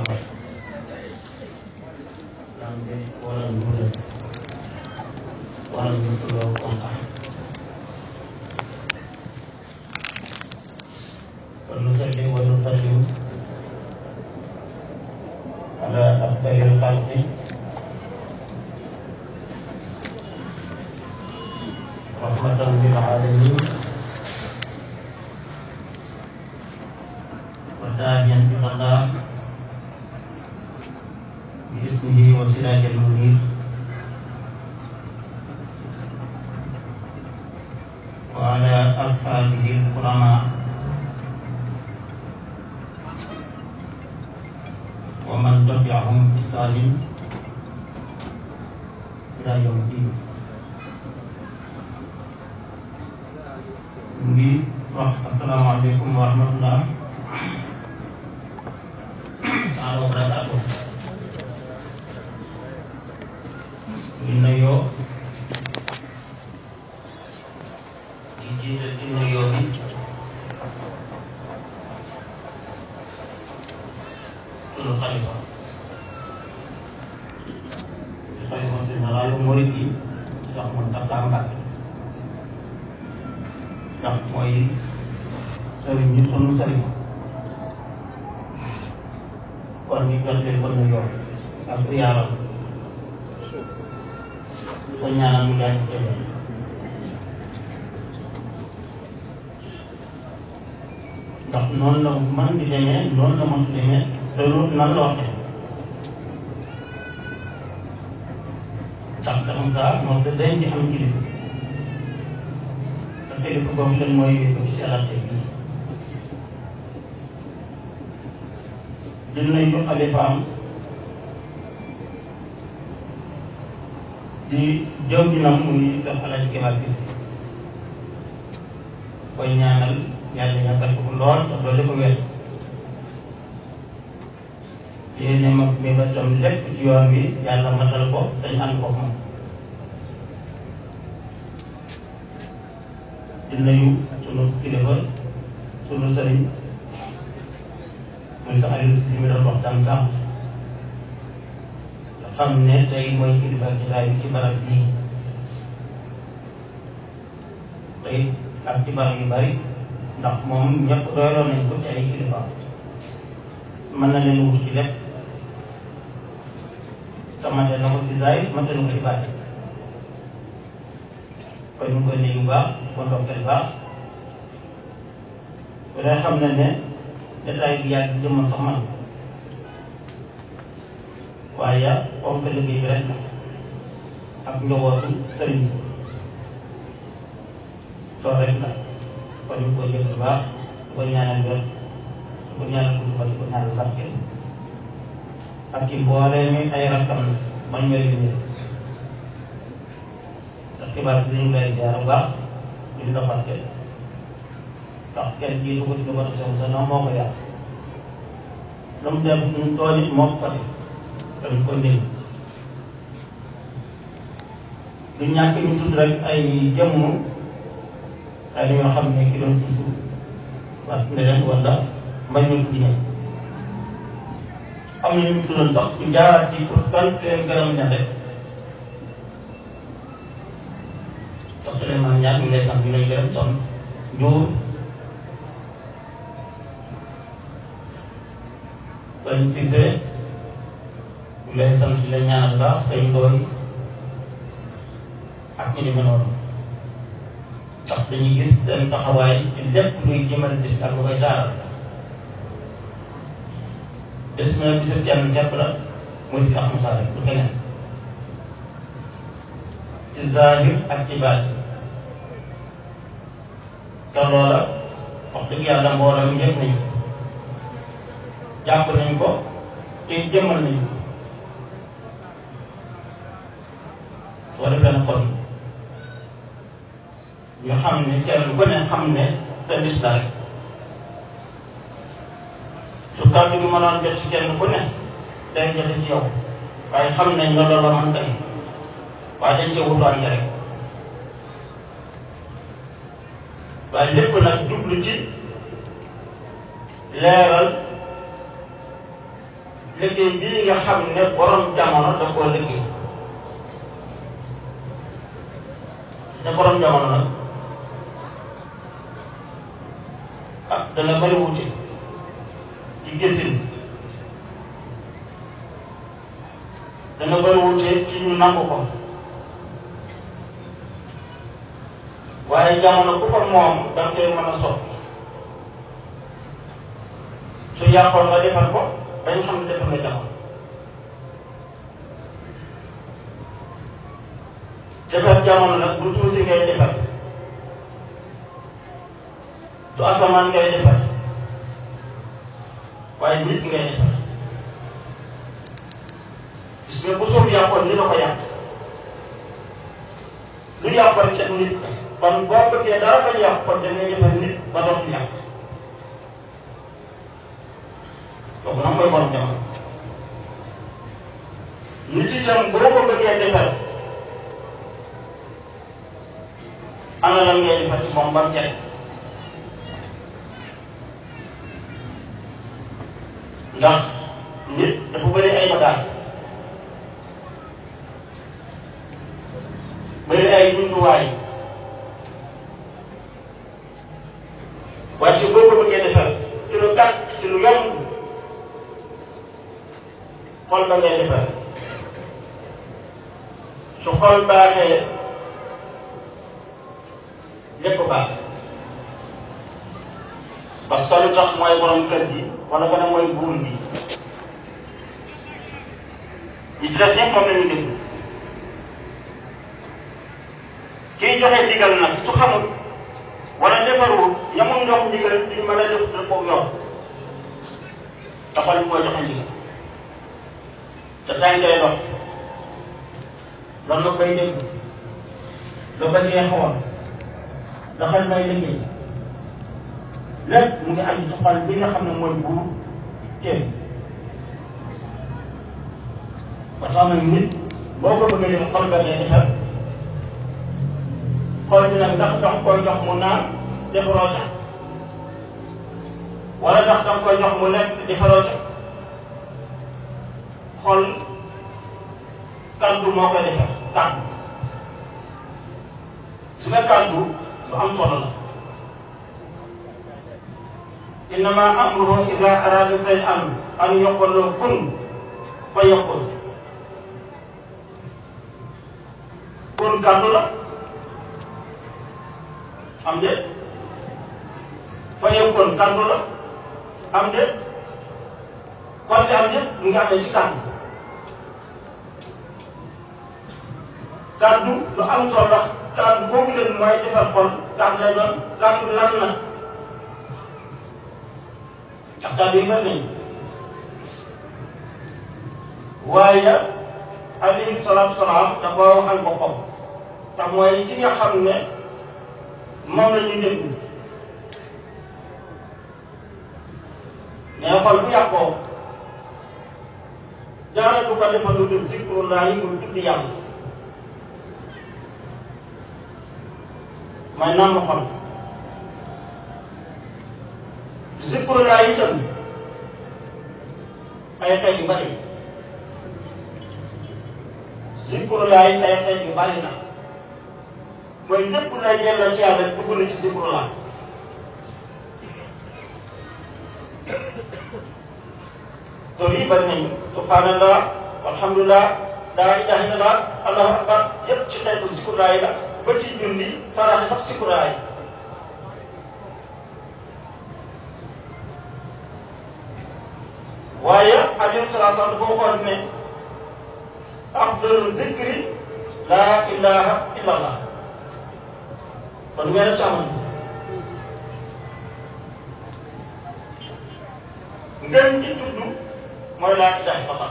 Muhammad Nanti orang muda Orang muda kontak ونصلي ونسلم على أفضل الخلق رحمة للعالمين وداعيا إلى الله باسمه وسراج المنير وعلى أصحابه الكرماء ومن تبعهم بإحسان إلى يوم الدين ngi wax asalaamaaleykum wa rahmatullah taala wa barakaatu ngi nuyoo di jiital ci nuyoo bi sunu xalifa di xalifa général murid yi sax mun tax Mbàkke ndax mooy sëriñ ñu sunu sëriñ kon ñu jot leen ko nuyoo ak siyaaram ko ñaanal mu daal di tëjee ndax noonu la man di demee noonu la mën di demee te loolu nan la waxee ndax sax saa moom da dañ ci am kilifa te kilifa boobu leen mooy ko ci salaate bi di nuyu xalifaam di jëw ginam muy sax alaaj kibaar si koy ñaanal yàlla yàggal ko lool te doole ko wér yéene mag mi ba tam lépp ci yoon wi yàlla matal ko dañ ànd ko moom di nuyu sunu kilifa sunu sëriñ muy sax Aliou si mi doon waxtaan sax nga xam ne tey mooy kilifa jotaay bi ci barab bii tey ak ci barab yu bari ndax moom ñëpp doyloon nañ ko ci ay kilifa mën na leen wut ci lépp te mate na ko ci zaay mate na ko ci baati kon ñu koy nuyu bu baax ko ndokkeel baax bu dee xam ne ne détail bi yàgg jëmmal sax man waaye comme que liggéey bi rek ak njabootu sëriñ bi loolu rek la kon ñu koy jël bu baax di ko ñaanal wér di ko ñaanal gudd fan di ko ñaanal barke ak ci mboolee mi ay rakkam bañ mel ni ndax xibaar si dañu lay jaar bu baax di la barke ndax kenn jiitu ko ci lu ko def sa noonu moo ko yàq lu mu def ñu tool it moo ko fa def dañ ko ndéy du ñàkk ñu tudd rek ay jëmm ay li nga xam ne ki doon tudd parce que leen wala mbañ ñu ci ñëw am na ñu tuddoon sax ñu jaaraat ci pour sant leen gërëm ña rek sax Souleymane ñaar ñu lay sant ñu lay gërëm son njuur bañ Cissé ñu lay sant di la ñaanal baax say ndooy ak ñu demee noonu ndax dañuy gis seen taxawaay ci lépp luy jëmale bis ak lu koy taaral bés na bisu kenn képp la muy si Ahmad Sall du keneen ci zahir ak ci baat te loola wax dëgg yàlla mbooloo mi yëpp nañu jàpp nañ ko te jëmmal nañu ko soo defee na kon ñu xam ne kenn ku ne xam ne sa bis la rek su kàddu gi mënoon jot ci kenn ku ne day jote ci yow waaye xam nañ ne loolu man tey waaye dañ cee wutoon rek waaye lépp nag jublu ci leeral liggéey bii nga xam ne borom jamono daf koo liggéey ne borom jamono nag ah dana bari wuute ci gisin dana bari wuute ci ñu nangu ko waaye jamono ku ko moom da nga koy mën a soppi su yàqoon nga defar ko dañ xam ne defar nga jamono defar jamono nag du tuuti ngay defar du asamaan ngay defar waaye nit ngay defar gis nga bu suuf yàqoon li la ko yàq lu yàq rek ca nit kon boo bëggee dara bañ yàq kon da ngay defar nit ba dootul yàq kooku nag mooy borom jamono nit itam boo ko bëggee defar ana lan ngay defar ci moom ba mu jekk ndax nit dafa bëri ay bagages bëri ay jumtuwaay waaye ci boo ko bëggee defar ci lu gàtt ci lu yomb xol ba ngay defar su xol baaxee lépp baax parce que lu tax mooy borom kër gi wala nga ne mooy buur bi ñi ci def ñëpp moom la ñu déglu kiy joxe ndigal nag su xamul wala defarul ñamul ndox ndigal duñ mën a def def ko yor dafa ñu koy joxe ndigal te tànkee dox loolu la koy dégg la ba neexoon la xel may liggéey lépp mu ngi aju ci xol bi nga xam ne mooy buur kenn ba tax na nit boo ko bëggee def xol ba ngay defar xol bi nag ndax danga koy jox mu naan defaroo ca wala ndax danga koy jox mu lekk defaroo ca xol kàddu moo koy defar kàddu su nga kàddu lu am solo la innama amruhu ida arada shay'an an yaqula kun fa yakun kun kàddu la am de fa yakun kàddu la am de kon am de mu ngi amee ci kàddu kàddu lu am solo la kàddu boobu leen mooy defar xol kàddu lay doon kàddu lan na ndax kàddu yi bëri nañu waaye alayhi salaatu salaam dafa waxal boppam te mooy ki nga xam ne moom la ñuy déglu mais xol bu yàqoo jaara du ko defal lu dul zikrullahi muy tudd yàlla mooy nàmm xol zikrullahi itam ay xeet yu bari zikrullahi ay xeet yu bari na mooy lépp lay delloo ci yàlla dugg na ci zikrullah tur yi bari nañu subhanallah walhamdulillah laa ilaha illallah allahu akbar yépp ci xeetu zikrullah yi la ba ci julli saraxe sax zikrullah yi waaye alayhi salaatu salaam dafa waxoon ne afdalu zikri laa ilaha illallah kon ngeen def ci amoon ngeen ci tudd mooy laa ilaha illallah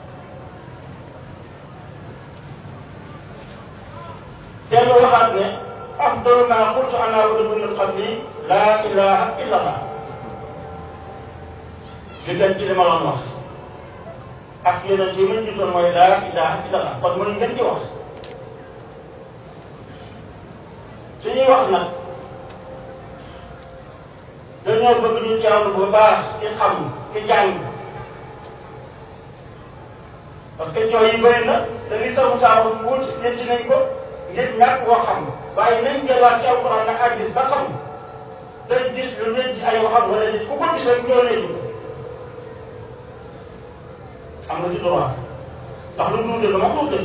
dellu waxaat ne afdalu maa qultu ana wa nabiyyun min qabli laa ilaha illallah li gën ci li ma doon wax ak yeneen yi ma gisoon mooy laa ilaha illallah kon mooy ngeen ci wax su ñuy wax nag dañoo bëgg ñu jaamu bu baax ci xam ci jàng parce que coow yi bëri na te li sa Moussa wax wut ñetti nañ ko ngir ñàkk koo xam waaye nañ delluwaat ci alquran nag ak gis ba xam te gis lu leen ci ay waxam wala nit ku ko gis rek ñoo leen am nga ci droit ndax lu mu dul dëgg moom du dëgg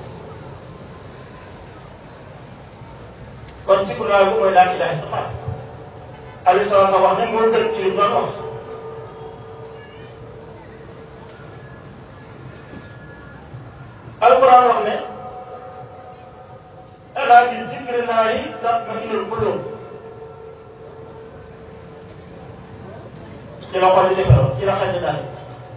kon ci kuréel bu mooy laa ilaha illallah Aliou Sow sa wax ne moo gën ci li mu doon wax alquran wax ne ala bi zikrillahi tatma'innul qulub ci la xol di defaroo ci la xel daal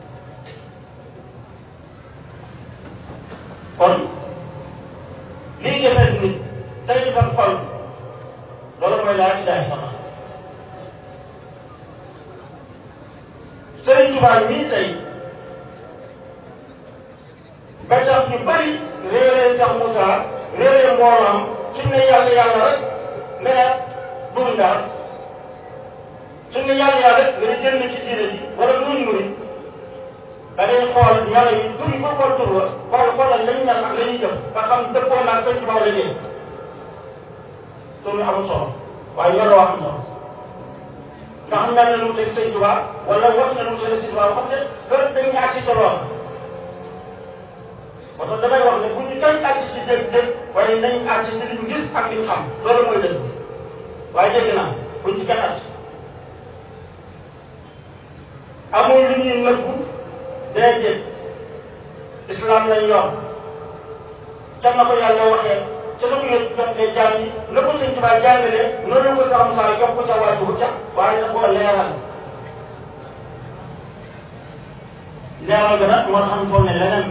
kon lii defar nit tey defar xol loolu mooy laa ilaha illallah Sëriñ Tuubaa mii tey ba tax ñu bari réeree Cheikh Moussa réeree mbooloom suñ ne yàlla yàlla rek nga ne duñ daal suñ ne yàlla yàlla rek nga ne jënd ci diine ji wala duñ murit da ngay xool yàlla yi tur yi ko xool tur wa xool xoolal lañ mel ak la ñuy jëf ba xam dëppoo naa sëñ Tuubaa la dee tur yi amul solo waaye yoroo am solo ndax mel na lu teg sëñ Tuubaa wala wax na lu teg sëñ Tuubaa wax ne gërëm dañ ñaar ci toloon moo tax damay wax ne bu ñu kenn àgg ci dégg-dégg waaye nañ àgg ci li ñu gis ak li ñu xam loolu mooy dëgg waaye dégg naa bu ñu kenn àgg amul lu ñuy nëbbu déedéet islam lañ yor ca na ko yàlla waxee ca na ko yëpp joxee jaam yi na ko sëñ Tuubaa jàngalee noonu ko sax Musaa jox ko ca wàllu ca waaye da koo leeral leeral ga nag moo tax ñu foog ne leneen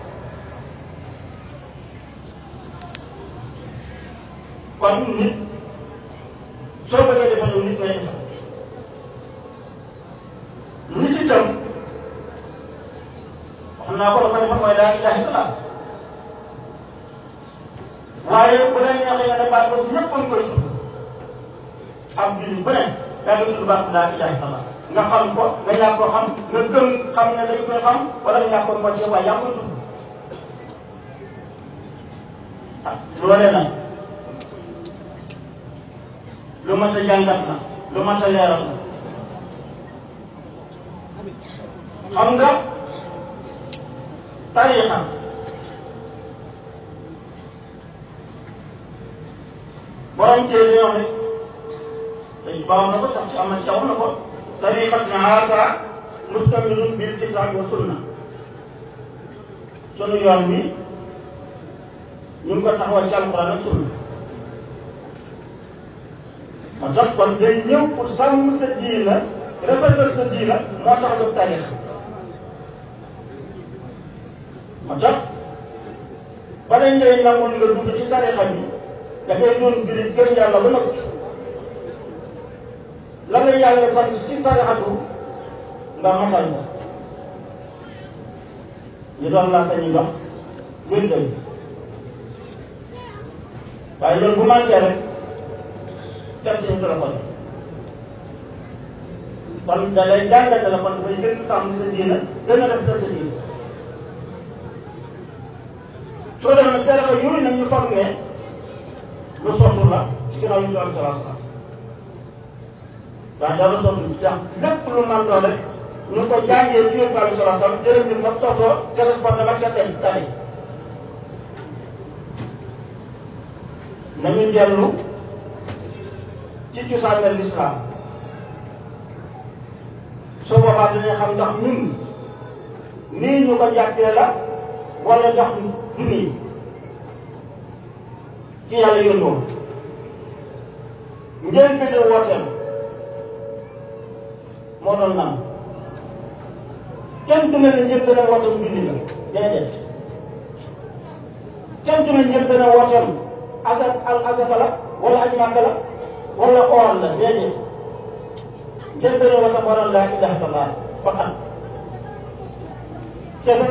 kon nit soo bëggee defal lu nit ngay defal nit itam wax naa ko la ko defal mooy laa ilaha illallah waaye bu la neexee nga ne baat boobu ñëpp a koy tudd am jullit bu ne yaa ngi tudd baat laa ilaha illallah nga xam ko nga ñàkk ko xam nga gëm xam ne dañ koy xam wala nga ñàkk ko moo ci waaye yaa koy tudd ah loolee nag lu mat a jàngat la lu mat a leeral la xam nga tariixa borom téere yoo ne dañ baaw na ko sax ci amal caw na ko tariixat na haasa mustamilun bil kitaab wa sunna sunu yoon bi ñu ngi ko taxawal ci alquran ak sunna moo tax kon day ñëw pour sàmm sa diina rafetal sa diina moo tax jóg tariix moo tax ba dañ lay nangul nga dugg ci tariixa bi da ngay doon jullit gëm yàlla ba noppi la la yàlla sant ci tariixatu nga matal ko ñu doon laa sañu dox gën dem waaye loolu bu manqué rek def suñu téléphone kon da lay jàngal téléphone dafay gën a sàmm sa diina gën a def sa diina soo demee nag téléphone yooyu nag ñu foog ne lu sottu la ci ginnaaw yu ñu am salaam salaam waaye dara sottu ndax lépp lu man doon rek ñu ko jàngee ci yóbbu alayhi salaam salaam jërëm bi nag sottoo téléphone dama ca tey tari nañu dellu ci cosaanal lislaam su boobaa dañuy xam ndax ñun nii ñu ko jàppee la wala ndax du nii ci yàlla yónnoo ngeen bi di wooteem moo doon nam kenn du ne ne ñëpp dana wooteem julli la déedéet kenn du ne ñëpp dana wooteem asa al asaka la wala aj màkka la wala oor la déedéet kenn dana wooteem waral laa ilaha illallah faqat kese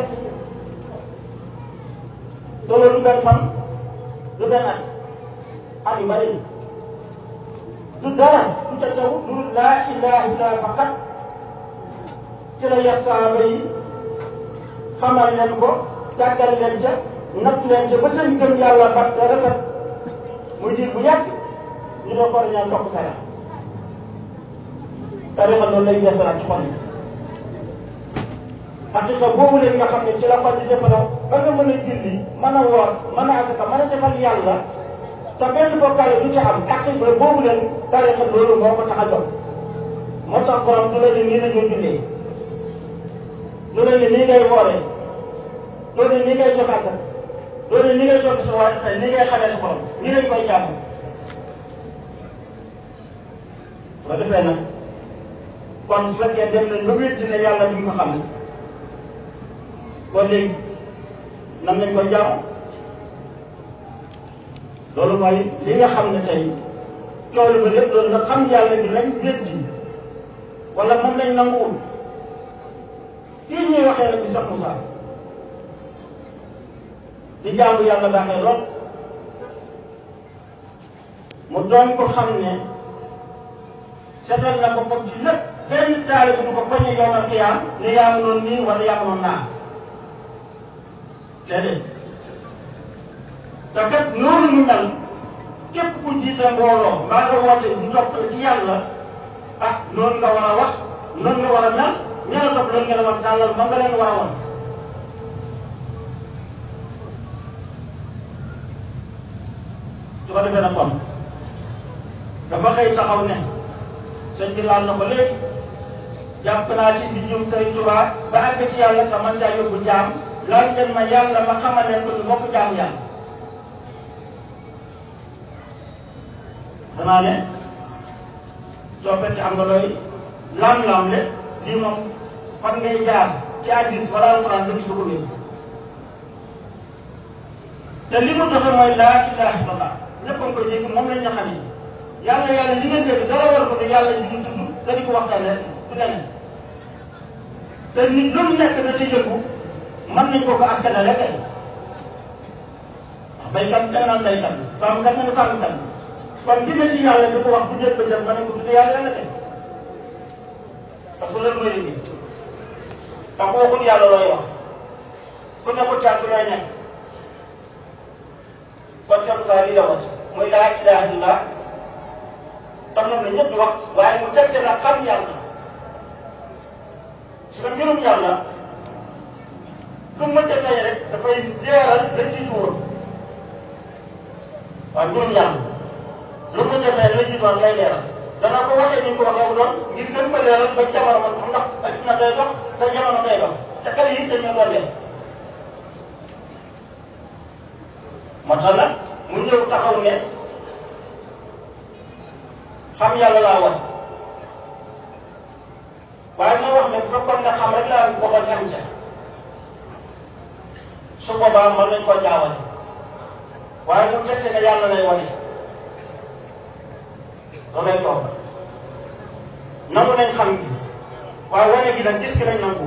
te loolu du benn fan du benn at at yu bari du dara du ca taw du laa ilaha illallah faqat ci la yar saaba yi xamal leen ko tàggal leen ca natt leen ca ba seen gëm yàlla bat te rafet muy diir bu yàgg ñu doon ko ñaan topp sara tarixa loolu lay yeesalaat ci xol yi xaqiqa boobu leen nga xam ne ci la xol di defaroo ba nga mën a julli mën a woor mën a asaka mën a defal yàlla te benn bokkaale du ci am xaqiqa boobu leen tarixa loolu moo ko tax a jóg moo tax borom du la ne nii la ñu jullee du la ne nii ngay wooree doo ne nii ngay joxe asaka doo ne nii ngay joxe sa waaye nii ngay xamee sa borom nii lañ koy jàmm ba defee nag kon su fekkee dem nañ ba wétti ne yàlla duñ ko xam ne kon léegi nan lañ ko jaamu loolu mooy li nga xam ne tey toolu ba lépp loolu nga xam yàlla bi lañ wétti wala moom lañ nanguwul kii ñuy waxee nag bi sax Moussa di jaamu yàlla baaxee lool mu doon ko xam ne seetal na ko ko ci lépp benn taalibe du ko bañ a yowmal xiyaam ne yaa ngi noonu nii wala yaa ngi noonu naa déedéet te kat noonu mu mel képp ku jiite mbooloo mbaa nga woote du topp ci yàlla ah noonu nga war a wax noonu nga war a mel ña la topp loolu nga la war a tàllal ba nga leen war a wan su ko defee nag kon dafa xëy taxaw ne sëñ bi laal na ko léegi jàpp naa ci mbindum Sëriñ Tuubaa ba àgg ci yàlla te man caa yóbbu jaam laaj leen ma yàlla ma xamal leen ko ci bokk jaam yàlla. danaa ne soo fekkee am nga looy lam-lam le lii moom fan ngay jaar ci hadiis wala alquran lu ci dugg bi te li mu joxe mooy laa ilaaha illallah ñëpp a ngi koy dégg moom lañ ñu xamee yàlla yàlla li nga dégg dara war ko ne yàlla ji ñu tudd te di ko waxtaanee du leneen te nit lu mu nekk da ci yëngu mën nañ ko ko askanale kay wax baykat da nga naan baykat sàmmkat nga ne sàmmkat kon ki ne ci yàlla di ko wax bu njëkk ba jëm mën nañ ko tuddee yàlla yàlla kay parce que loolu mooy liggéey te ku waxul yàlla looy wax ku nekkul ci àgg looy nekk kon Cheikh Moussa lii la wax mooy laa ilaaha illallah te moom la ñëpp di wax waaye mu teg nag xam yàlla su ko mbirum yàlla lu mu mënta feeñ rek dafay leeral la jiitu woon waaye mbirum yàlla lu mu mënta feeñ la jiitu woon lay leeral dana ko waxee ni ñu ko waxee wu doon ngir gën ko leeral ba jamono man ndax adduna day dox te jamono day dox te xale yi dañoo doon leen moo tax nag mu ñëw taxaw ne xam yàlla laa war waaye moo wax ne bu fekkoon ne xam rek laa waxoon am ca su boobaa mën nañ koo jaawale waaye mu fekk ne yàlla lay wane loolu lay toog nangu nañ xam gi waaye wane gi nag gis ki nañ nangu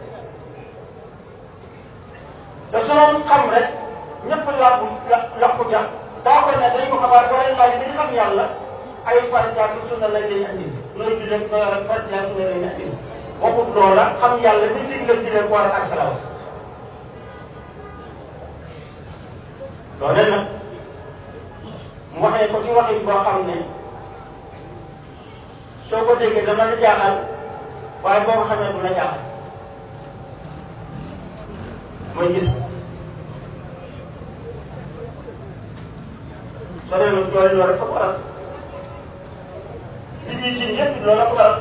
te su doon xam rek ñëpp làqu làqu ca daa ko ne dañ ko xabaar wala laaj bi ñu xam yàlla ay farjaat sunna lañ lay andi nooy jullee nooy wax ak farjaat sunna lañ lay andi waxut loola xam yàlla ni dig la jullee ko war a asalaw loole nag mu waxee ko ci waxin boo xam ne soo ko déggee dana la jaaxal waaye boo ko xamee du la jaaxal mooy gis soo demee nag loolu loolu rek ko waral li ñuy ji ñëpp loolu la ko waral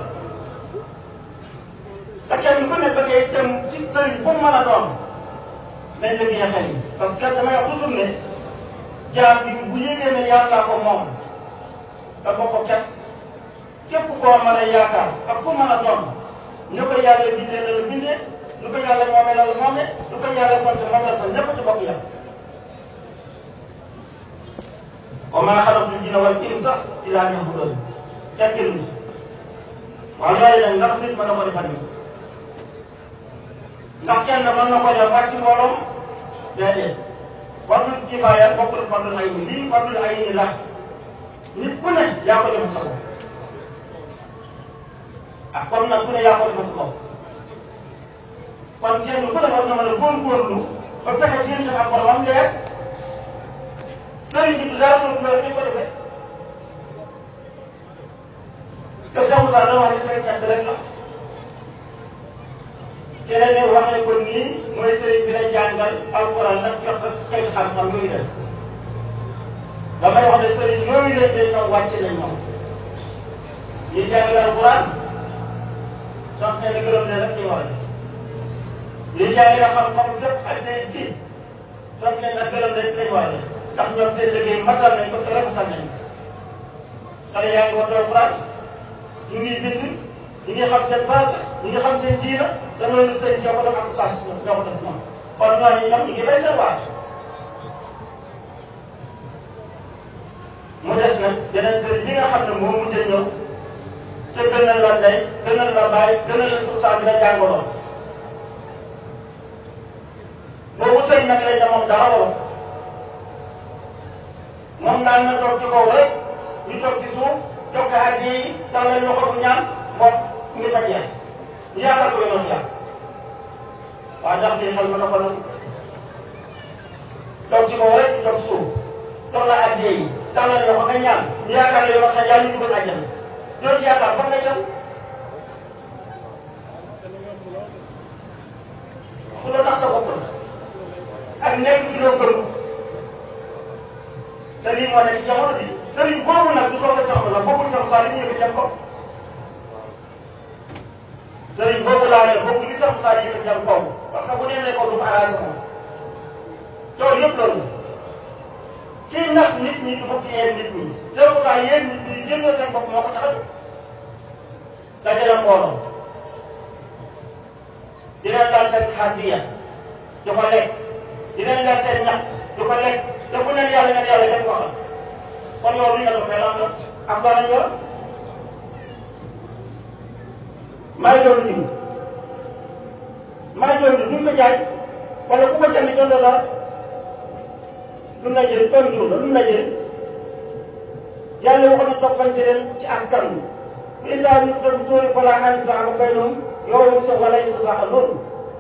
te kenn ku ne ba ngay dem ci sëriñ bu mu mën a doon nañ la gën a xel parce que damay wax toujours ne jaam bi bu yégee ne yàlla ko moom da ko ko képp képp koo mën a yaakaar ak ku mën a doon ñu ko yàlla bindee la la bindee lu ko yàlla moomee la la moomee lu ko yàlla sant moom la sant ñëpp ci bokk yàlla wa maa xalaqtul jinna wal insa illaa liya'buduun tekkil ni waaye yooyu nag ndax nit mën na ko defal ni ndax kenn mën na ko def wàcc ci mbooloom déedéet fardul kifaaya bokkul fardul ayni lii fardul ayni la nit ku ne yaa ko defal sa bopp ah comme nag ku ne yaa ko defal sa bopp kon kenn ku ne war na mën a góorgóorlu ba fexe diggante ak boromam leer sëriñ bi du dara lu loolu ni ko defee te Cheikh Moussa da wax ne sëriñ ñett rek la keneen ne waxee ko nii mooy sëriñ bi la jàngal alquran nag jox ko kayit xam-xam yooyu def damay wax ne sëriñ yooyu leen day ñoom wàcc nañ ñoom ñi jàngal alquran sax ne na gërëm ne rek ñu war a def ñi jàngal xam-xam fépp ak ne kii sax ne na gërëm rek lañ war a def ndax ñoom seen liggéey matal nañ ko te rafetal nañ ko xale yaa ngi wattu alquran ñu ngi bind ñu ngi xam seen base ñu ngi xam seen diina te loolu sëñ ñoo ko def ak saa si ñoo ko def ñoom kon ñooñu ñoom ñu ngi bay seen waar mu des nag yeneen sëriñ bi nga xam ne moo mujjee ñëw te gënal la ndey gënal la bàyyi gënal la suuf saa bi la jàngoroon boobu sëñ nag lañ ne moom dara waru moom daan na toog ci kaw rek ñu toog ci suuf jox ko addi yi tàllal loxo bu ñaan moom ñu fa jeex ñu yaakaar ko yoon yàq waaw ndax lii xel ma dafa nag toog ci kaw rek ñu toog suuf jox la addi yi tàllal loxo nga ñaan ñu yaakaar la yoon xel yàlla ñu dugal àjjana loolu yaakaar fan nga jëm ku la tax sa bopp la ak nekk ci loo gëm te lii moo nekk ci jamono bi sëriñ boobu nag du soog a soxla la bokkul sax saa li ñu yëkkati jëm ko sëriñ boobu laa ne bokkul li sax saa li yëkkati jëm kaw parce que bu demee kaw du ko arrangé moom tool yëpp loolu kii nax nit ñi du bëgg yéen nit ñi seen saa yéen nit ñi jëndoo seen bopp moo ko tax a jóg dajale mbooloo dinañ daal seen xaddiya di ko lekk dinañ daal seen ñax di ko lekk te bu neen yàlla neen yàlla kenn waxal kon yow li nga doon lan la am doon nañ yor maa ngi doon jiw maa ngi doon jiw duñ ko jaay wala ku ko jënd jëndoo dara lu mu la jëriñ tool jiw la lu mu la jëriñ yàlla waxoon na toppante leen ci askan wi bu isaa ñu doon tóori balaa xaalis sax ba bay noonu yow mu sa wala ñu sax loolu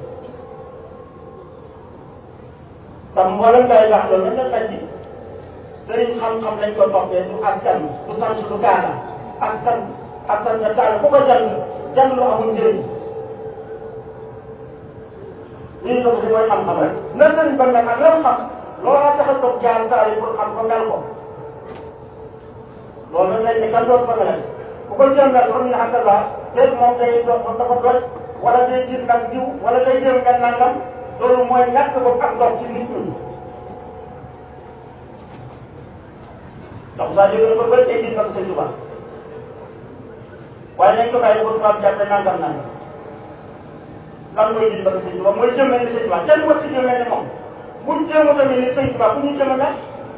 tam mboolem day wax loolu nañ la laaj bi sëriñ xam-xam lañ ko toppee du askan du sant du gaana askan askan nga taal ku ko jàng jàng lu amul njëriñ lii ko si mooy xam-xam rek na sëriñ ba nag ak lam xam loolaa tax a toog jaar taal yi pour xam ko mel ko loolu nag lañ ne kan doon fa mel bu ko jàngal xam ne ak la déet moom day doon moom dafa doy wala day jël nag diw wala day jël nga nangam loolu mooy ñàkk bopp ak ndox ci nit ñi ndax saa jóge na ko ba tey jii nag sëñ Tuba waaye nañ ko bàyyi ko tubaab jàppe nangam nangam lan mooy jël nag sëñ Tuba mooy jëmee ni sëñ Tuba kenn war ci jëmee ni moom buñ jéem a tamit ni sëñ Tuba bu ñu jëmee nag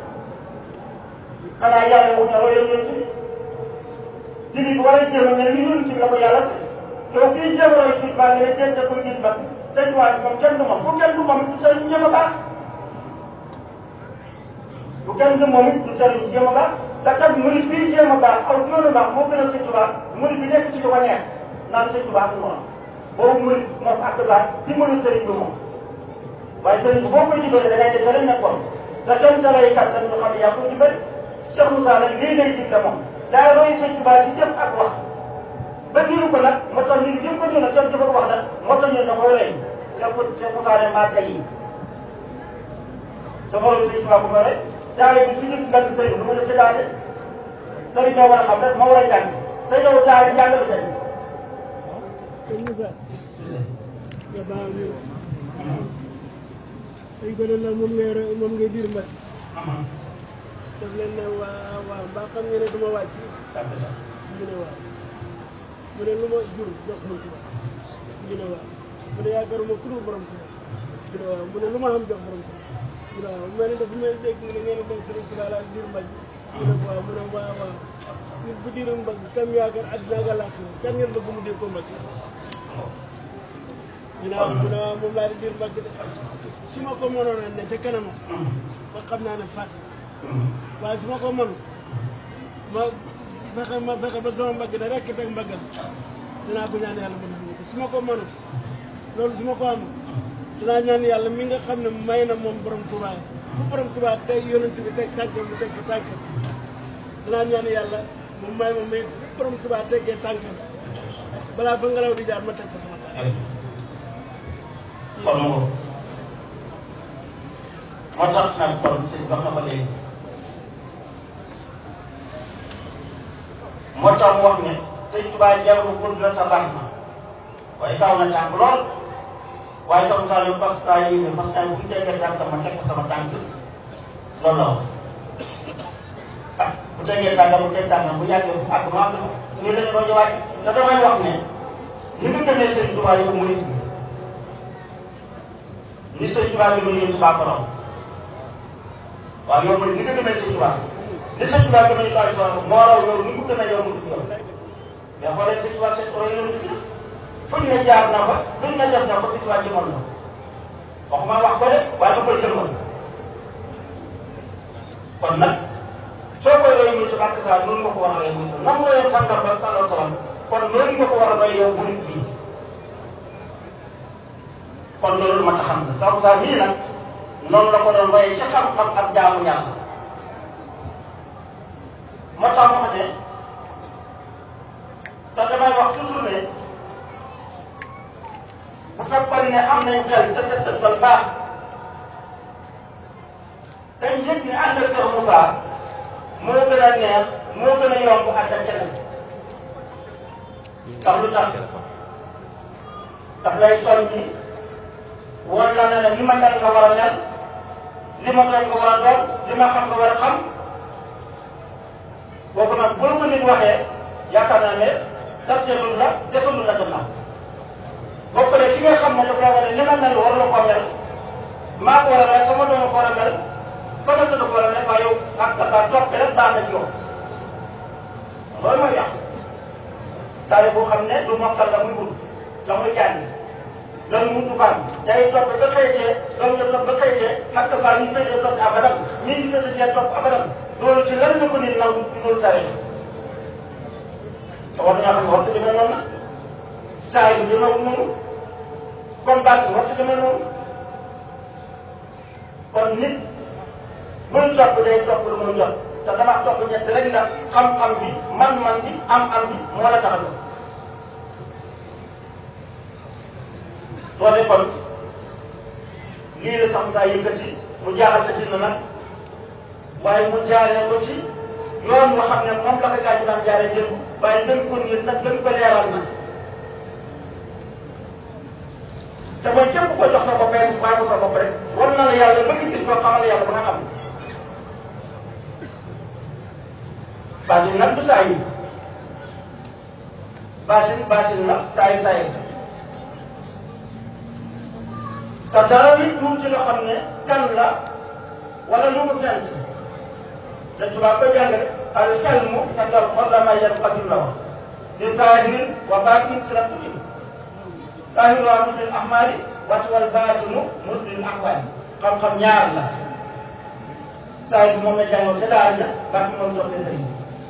xanaa yàlla wu ñu royal yonent bi jullit war a jéem a mel ni yonent bi la ko yàlla yow kii jéem a roy sëñ Tuba nga ne jéem a koy gis ba sëñ Tuba moom kenn du moom bu kenn du moom du sëriñ jéem a baax bu kenn du moom it du sëriñ jéem a baax te kat murid bii jéem a baax aw yoonu baax moo gën a sëñ Tuba murid bi nekk ci lu ko neex naan sëñ Tuba amul moom boobu murid moom ak baax di mënu sëriñ bi moom waaye sëriñ bi boo koy jubale da ngay def leneen nekkoon te kenn da lay kattan ñu xam ne yaa koy jubale Cheikh Moussa nag lii lay digle moom daa roy sëñ Tuba ci jëf ak wax ba diiru ko nag moo tax ñu jëm ko ñu nag kenn jëf ak wax nag moo tax ñu da koy rey Cheikh Cheikh Moussa ne maa tey yi dafa roy sëñ Tuba bu ko rek daara bi su ñu gàtt sëriñ bi du ma def ci daara sëriñ ñoo war a xam rek moo war a jàng te yow daara jàng bi tey sëñ Moussa nga baal ñu dañ ko doon nag moom ngay moom ngay diir mbag daf leen ne waa waaw mbaa xam nga ne du ma wàcc ñu ne waaw mu ne lu ma jur jox sëñ Tuba ñu ne waaw mu ne yaakaaruma ku dul borom Tuba ñu ne waaw mu ne lu ma xam jox borom Tuba ñu ne waaw mel ni dafa may dégg mu ne ngeen dem sëriñ Tuba la ak diir mbag ñu ne waaw mu ne waaw waaw nit bu diiru mbag kam yaakaar àddina ak àllaaxira kan ngeen bëgg mu dee ko mbag ñu ne waaw mu ne waaw moom laa di diir mbag de su ma ko mënoon a ne ca kanam ba xam naa ne fàtte waaye su ma ko mën ma fexe ma fexe ba sama mbagg da rekk teg mbaggal dinaa ko ñaan yàlla ma def ko su ma ko mënut loolu su ma ko amul danaa ñaan yàlla mi nga xam ne may na moom borom Touba fu borom Touba tey yonent bi teg tànkam mu teg ko tànkam danaa ñaan yàlla mu may ma may fu borom Touba teggee tànkam balaa fa ngelaw di jaar ma teg fa sama tànk kon moo moo tax nag kon sëñ wax na ko léegi moo tax mu wax ne sëñ Tuubaa jarul gudd na sa baax na waaye taw na tànk lool waaye sama saa yu parce que ay yéene parce que ay bu ñu tegee tànk ma teg ko sama tànk loolu la wax ah bu tegee tànk bu teg tànk bu yàggee bu àgg ma àgg nii lañ doon ñëwaat te damay wax ne ni nga gëmee sëñ Tuubaa yow murit bi ni sëñ Tuubaa bi doon yëngu baa ko raw waaw yow mooy ni nga gëmee sëñ Tuubaa ni sëñ Tuubaa gëmee Tuubaa bi moo raw yow ni nga gëmee yow mu yow mais xoolee sëñ Tuubaa sëñ Tuubaa yow fuñ ne jaar na fa fuñ ne def na ko sëñ Tuubaa jëmoon na waxuma wax ko de waaye da koy jëmoon kon nag soo koy roy muy si bàkk saa noonu nga ko war a roy muy nam royee sàngar ba sàllal salam kon noonu nga ko war a roy yow murit bii kon loolu ma tax xam ne sax saa mii nag noonu la ko doon royee ci xam-xam ak jaamu yàlla moo tax ma ne te damay wax toujours ne bu fekkoon ne am nañ xel te settantal baax dañ yëg ne ànd ak Cheikh Moussa moo gën a neex moo gën a yomb ànd ak keneen ndax lu tax daf lay soññi woon la ne ne li ma mel nga war a mel li ma doon nga war a doon li ma xam nga war a xam boobu nag bu la ko nit waxee yaakaar naa ne tartelul la desalul la gannaaw boo ko ki nga xam ne daf la war a li ma mel war la koo mel maa ko war a mel sama doom ko war a mel sama tëdd ko war a mel waaye yow ak dafa topp rek baax na ci yow loolu mooy yàq taale boo xam ne du mokkal la muy wut la muy jàng loolu mu tubaab day topp ba xëytee loolu la topp ba xëytee ak saa ñu féetee topp abadan ñii ñu féetee topp abadan loolu ci lan la ko nit nangu loolu tare te war nañoo xam ne waxtu demee noonu la saa yi demeewul noonu comme bâche bi waxtu demee noonu kon nit buy topp day topp lu muy jot te dama topp ñett rek ndax xam-xam bi man-man bi am-am bi moo la tax a jóg loolu kon lii la sax saa yëkkati mu jaaxal ci na nag waaye mu jaaree ko ci yoon nga xam ne moom la ko gaa yi daan jaaree démb waaye gën ko ngir nag gën ko leeral na te mooy képp ko jox sa bopp rek bàyyi ko sa bopp rek war na la yàlla bëgg gis ko xamal yàlla ba nga xam baatin nag du saa yi baatin baatin nag saa yi saa yi te dara nit tuut ci nga xam ne kan la wala lu mu fent te tubaab ko jàngale al xelmu indal xodama yan xasim la wax di saahirin wa baatin si la tuuti saahir waa mudlil ahmaali wati wal baatinu mudlil ahwaali xam-xam ñaar la saahir moom la jàngoon ca daara ja baatin moom toppee sëriñ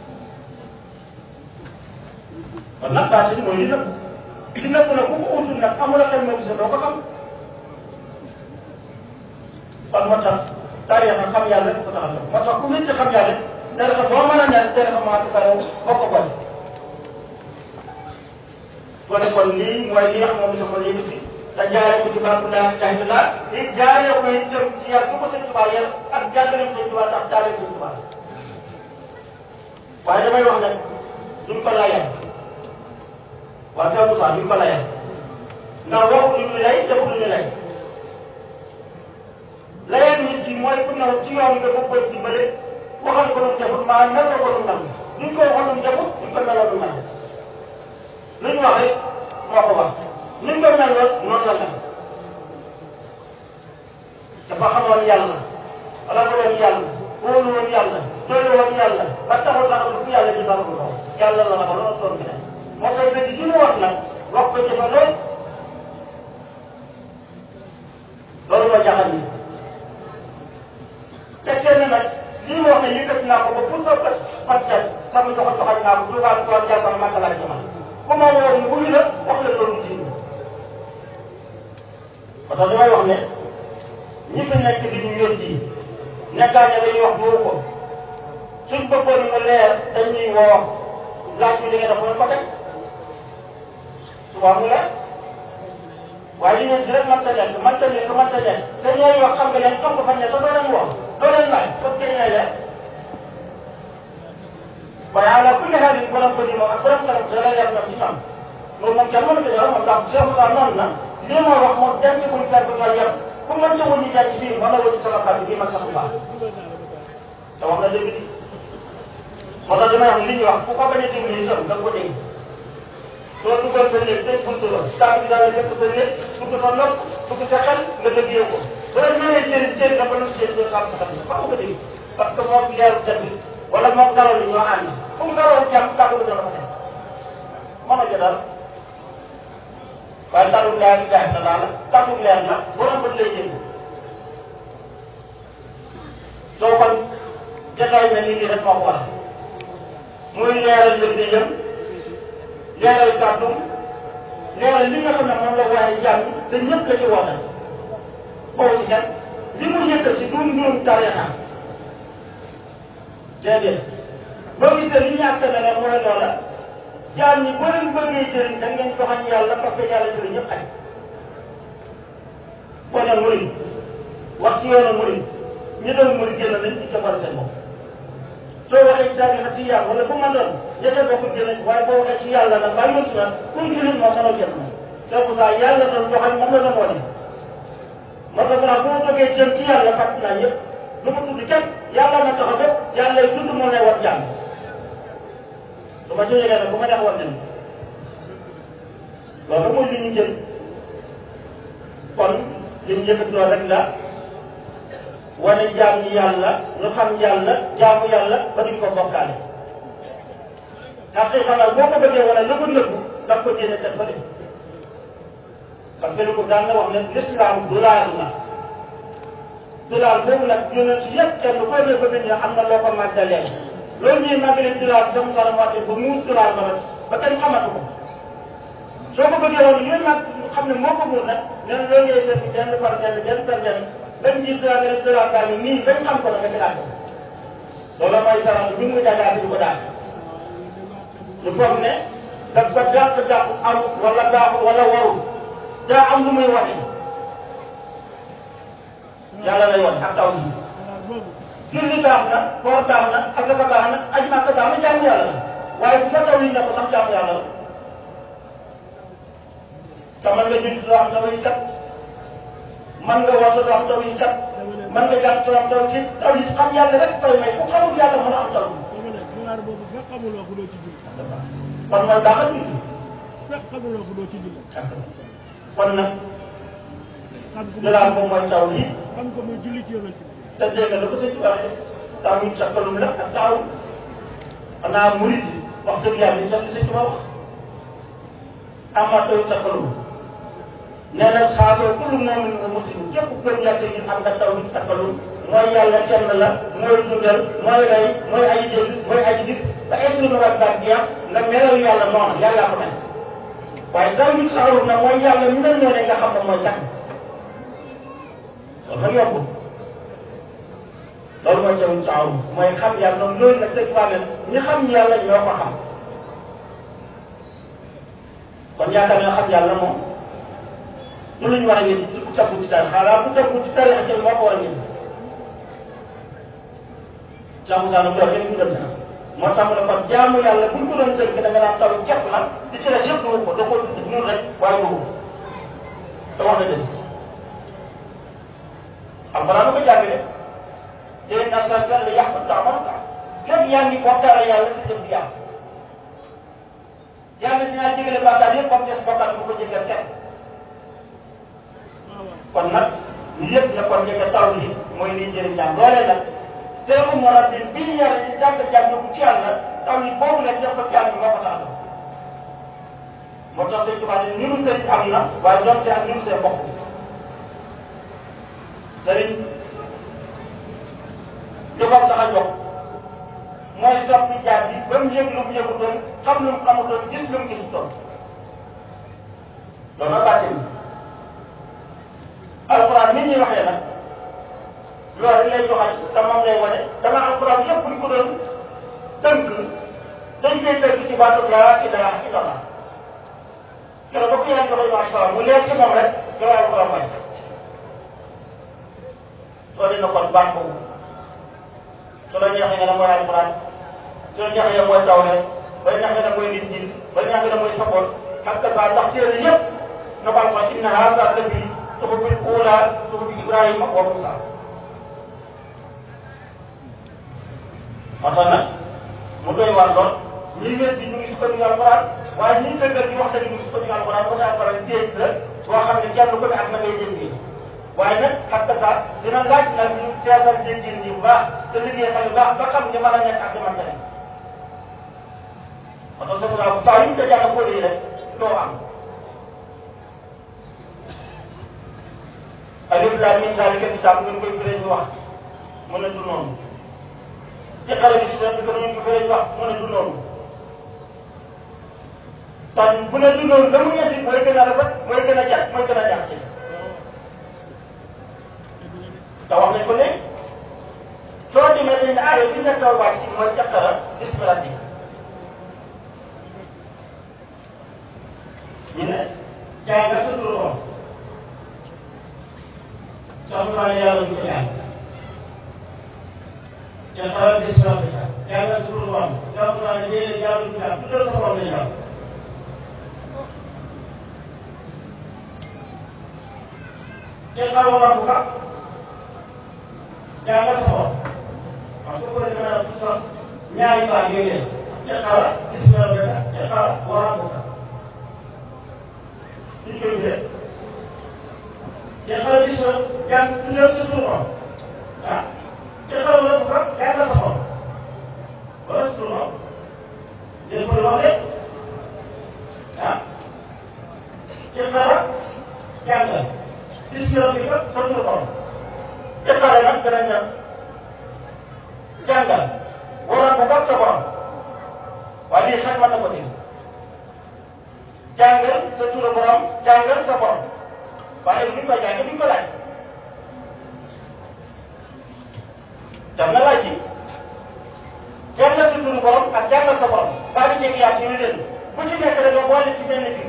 kon nag baatin mooy li nëbb li nëbb nag ku ko utul nag amul a xel ma gis doo ko xam kon moo tax tarixa xam yàlla rek ko tax a jóg moo tax ku nit xam yàlla tarixa boo mën a ñaan tarixa maa ko karew boo ko boole kon kon lii mooy li nga xam moom sama yëkkati te jaaree ko ci barke laa jaay bi laa di jaaree ko itam ci yar bu ko sëñ Tuubaa yar ak jàngaleem sëñ Tuubaa tax jaaree sëñ Tuubaa waaye damay wax ne duñ ko layal waaye Cheikh Moussa duñ ko layal ndax waxu lu ñu lay defu lu ñu lay layal nit ki mooy ku ñëw ci yoon nga bëgg koy dimbale waxal ko lu mu defut maa mel ko lu mu nam duñ ko waxal lu mu defut duñ ko melal lu mu nam lu ñu wax rek moo ko wax ni ñu ko mel noonu la mel dafa xamoon yàlla ragaloon yàlla wóolu woon yàlla doylu woon yàlla ba taxul taxul fu yàlla di baral ko yàlla la ragaloon doon keneen moo tax ba ci mu wax nag wax ko jëfe lool loolu moo jaaxal ni fekkee ne nag lii ma wax ne yëkkati naa ko ba pour sa bët fàttal sama joxo joxal naa ko tuubaal ko jaar sama makka laa ci man ku ma woo mu wuyu la wax la loolu ji parce que damay wax ne ñi fi nekk di ñu yor ji nekkaa ne dañuy wax boobu ko suñ bëggoon mu leer dañuy woo laaj bi li nga def mooy ko teg suba mu leer waaye li ngeen di rek mënta nekk mënta nekk mënta nekk te ñooy wax xam nga leen xam nga fañ ne te doo leen wax doo leen laaj kon kañ lay leer waaye ala kulli xaal yi borom bëri moom ak borom kanam da lay leer ñoom ci ñoom loolu moom kenn mënu ko jox moom ndax Cheikh Moussa noonu na lii ma wax moom denc buñ fekk nga yem ku mën sa wëññi denc fii mën na wëññi sama kàddu bii man sax bu baax te wax na dëgg moo tax damay wax li ñuy wax ku ko bañ a déglu itam da nga ko dégg soo duggoon sa néeg tey buntu la tànk bi daal lépp sa néeg dugg sa nopp dugg sa xel nga dëggee ko soo ñëwee jëriñ jëriñ dafa lu jëriñ soo xam sa xam fa ko dégg parce que moom leeru jant bi wala moom ngelaw li ñoo ànd fu mu ngelaw jàmm kàddu bi dana ko def mën a jëlaat waaye kàddu leer bi jaay na daal kàddu leer na borom bët lay dégg soo kon jotaay mel ni lii rek moo ko waral muy leeral mbir mi yëm leeral kàddu leeral li nga xam ne moom la waaye jàmm te ñëpp la ci woote boobu ci kenn li mu yëkkal si du mbirum tarixa déedéet boo gisee li ñu àtte ne mooy loola jaam ñi boo leen bëggee jëriñ da ngeen joxañ yàlla parce que yàlla jëriñ ñëpp xaj boo ne murid wax ci yoonu murid ñi doon murid génn nañ ci jëfal seen bopp soo waxee tarixa ci yàlla wala bu ma doon ñette bokk génn waaye boo waxee ci yàlla nag bàyyi woon si nag kuñ ci nit moom mënoo jëf moom c'est pour ça yàlla doon joxañ moom la doon wane moo tax nag boo bëggee jëm ci yàlla fàtt naa yëpp lu ma tudd kenn yàlla na tax a def yàlla lay tudd moo lay war jàng su ma jógee nag bu ma neex war dem loolu mooy li ñu jël kon li ñu yëkkati loolu rek la wane jaam ñi yàlla ñu xam yàlla jaamu yàlla ba duñ ko bokkaale ndax tey xanaa boo ko bëggee wane la ko nëbbu daf ko jéene teg ba de parce que li ko daan na wax ne l'islam du laal na dulaal boobu nag yonent yëpp kenn koo ne bëgg ñu am na loo ko màggalee loolu ñuy màggalee dulaal dem dara wàtte ba muus dulaal ba nag ba kenn xamatu ko soo ko bëggee woon yooyu nag xam ne moo ko muur nag nee na loolu ngay seet benn par benn benn par benn bañ ji dulaal nga ne dulaal baa ngi nii bañ xam ko nag nga ci laaj loolu mooy saraan bi mu jàngaat di ko daal ñu foog ne daf ko dàq dàq am wala baaxul wala warul daa am lu muy waxee yàlla lay wan ak taw bi julli baax na koor baax na asaka baax na aj màkka baax na jaamu yàlla la waaye bu fa taw yi ne ko sax jaamu yàlla la te man nga julli doo am taw yi kat man nga woote doo am taw yi kat man nga jàng doo am taw yi taw yi xam yàlla rek koy may ku xamul yàlla mën a am taw bi kon mooy baaxal julli kon nag jëlaat moom mooy taw yi xam ko muy julli ci yonent bi te dégg nga ko sëñ bi waxee taw yi càkkalum la ak taaw xanaa murid wax dëgg yàlla ñu sax li sëñ bi wax amaat taw yi càkkalum nee na xaasoo kullu moomin nga muslim képp gëm yàlla yi am nga taw yi càkkalum mooy yàlla kenn la mooy dundal mooy rey mooy aji dégg mooy aji gis ba est-ce que war baat jeex nga melal yàlla noonu yàllaa ko mel waaye taw yi saxarum na mooy yàlla ñu mel noonu nga xam ne mooy tax loolu nag yombul loolu mooy jaww ji saawu mooy xam yàlla noonu loolu nag c'est vrai ñi xam yàlla ñoo ko xam kon yaakaar naa xam yàlla moom lu ñu war a yéen ku tegu ci tari xanaa ku tegu ci tari ak moo ko war a yéen. jaamu saa nu doon kenn ku dem sax moo tax mu ne kon jaamu yàlla bu ñu ko doon tënk da nga naan taw képp la di ci des yëpp du ko da ko ñun rek waaye du ko te wax na dëgg. alxuraan ko jàng de déedéet naa saa saa la yàq daa mën kaa képp yaa ngi bokkaale yàlla si jëm di yàq yàlla dinaa jégale bàkkaar yëpp comme des bokkaat bu ko jégal kenn kon nag ñu yëpp ne kon njëkk taw li mooy liy jëriñ jàmm loolee nag seexu morabbi bi ñu yàlla di jàng jàng bu ci yàlla taw yi boobu nag def ko jàng moo ko tax moo tax sëñ Tuubaa ne niru sëñ am na waaye doon see ak niru see bokk sëriñ li ko sax a jox mooy soppi jaar bi ba mu yëg lu mu yëgutoon xam lu mu xamutoon gis lu mu gisutoon loolu la bàtte ni alquran nit ñi waxee nag loolu rek lay joxaat te moom lay wane dama alquran lépp buñ ko doon tënk dañ koy tënk ci baatu laa ilaha illallah keroog ba ko yàlla joxee ma asalaam mu leer ci moom rek joxe alquran wàcc soo dina kon baat boobu su la neexee nga ne mooy alquran su la neexee ne mooy tawreet ba neexee ne mooy linjiil ba neexee ne mooy saboot ak saa ndax téere yëpp na ko alquran inna haza lafi suhubil ula suhubi Ibrahima wa Musa moo tax nag mu doy waar lool ñi wér di ñu ngi sukkandiku alquran waaye ñi dëggal di wax dëgg ñu ngi sukkandiku alquran ba tax alquran géej la boo xam ne kenn ku ne ak na ngay déggee waaye nag ak saa dina laaj nag ñu seetal déggin yi bu baax te liggéey xel bu baax ba xam ni mën a nekk ak li mën a nekk moo tax sama daaw saa yu ñu ko jàng ko lii rek doo am alif laam miim zaalika kitaab ngeen koy firee ñu wax mu ne du noonu iqra bismi rabbika ñu ko firee ñu wax mu ne du noonu tan bu ne du noonu la mu ñetti mooy gën a rafet mooy gën a jax mooy gën a jax ci te wax nañ ko léegi soo demee dañ ne aaya bi nekk taw wàcc mooy iqra bismi rabbika ñu ne jaay nga sa turu woon soxna naa yàlla du ko jàng te xaaral gis naa ko jàng jàngal sa turu woon soxna naa ne déedéet yàlla du ko jàng tuddal sa borom la jàng te xaaral rabbu ka jàngal sa borom parce que ko defee naa tuddal ñaari baax yooyu te xaaral gis naa ko te xaaral waa ko ñu koy def te xaral gis nga jàng tuddal sa tur moom ah te xaral la bu ko jàng sa xol wala sa tur moom dégg nga wax de ah te xaral jàngal gis nga bi ko sa tur moom te xaral nag danañ ne jàngal wala bu ko sa borom waaye lii xel mën na ko dégg jàngal sa turu borom jàngal sa borom waaye bu ñu koy jàngee bu ñu ko laaj dem na laaj yi jàngal sa turu borom ak jàngal sa borom baa di jékki yaat ñu leen bu ci nekk da nga boole ci benn fii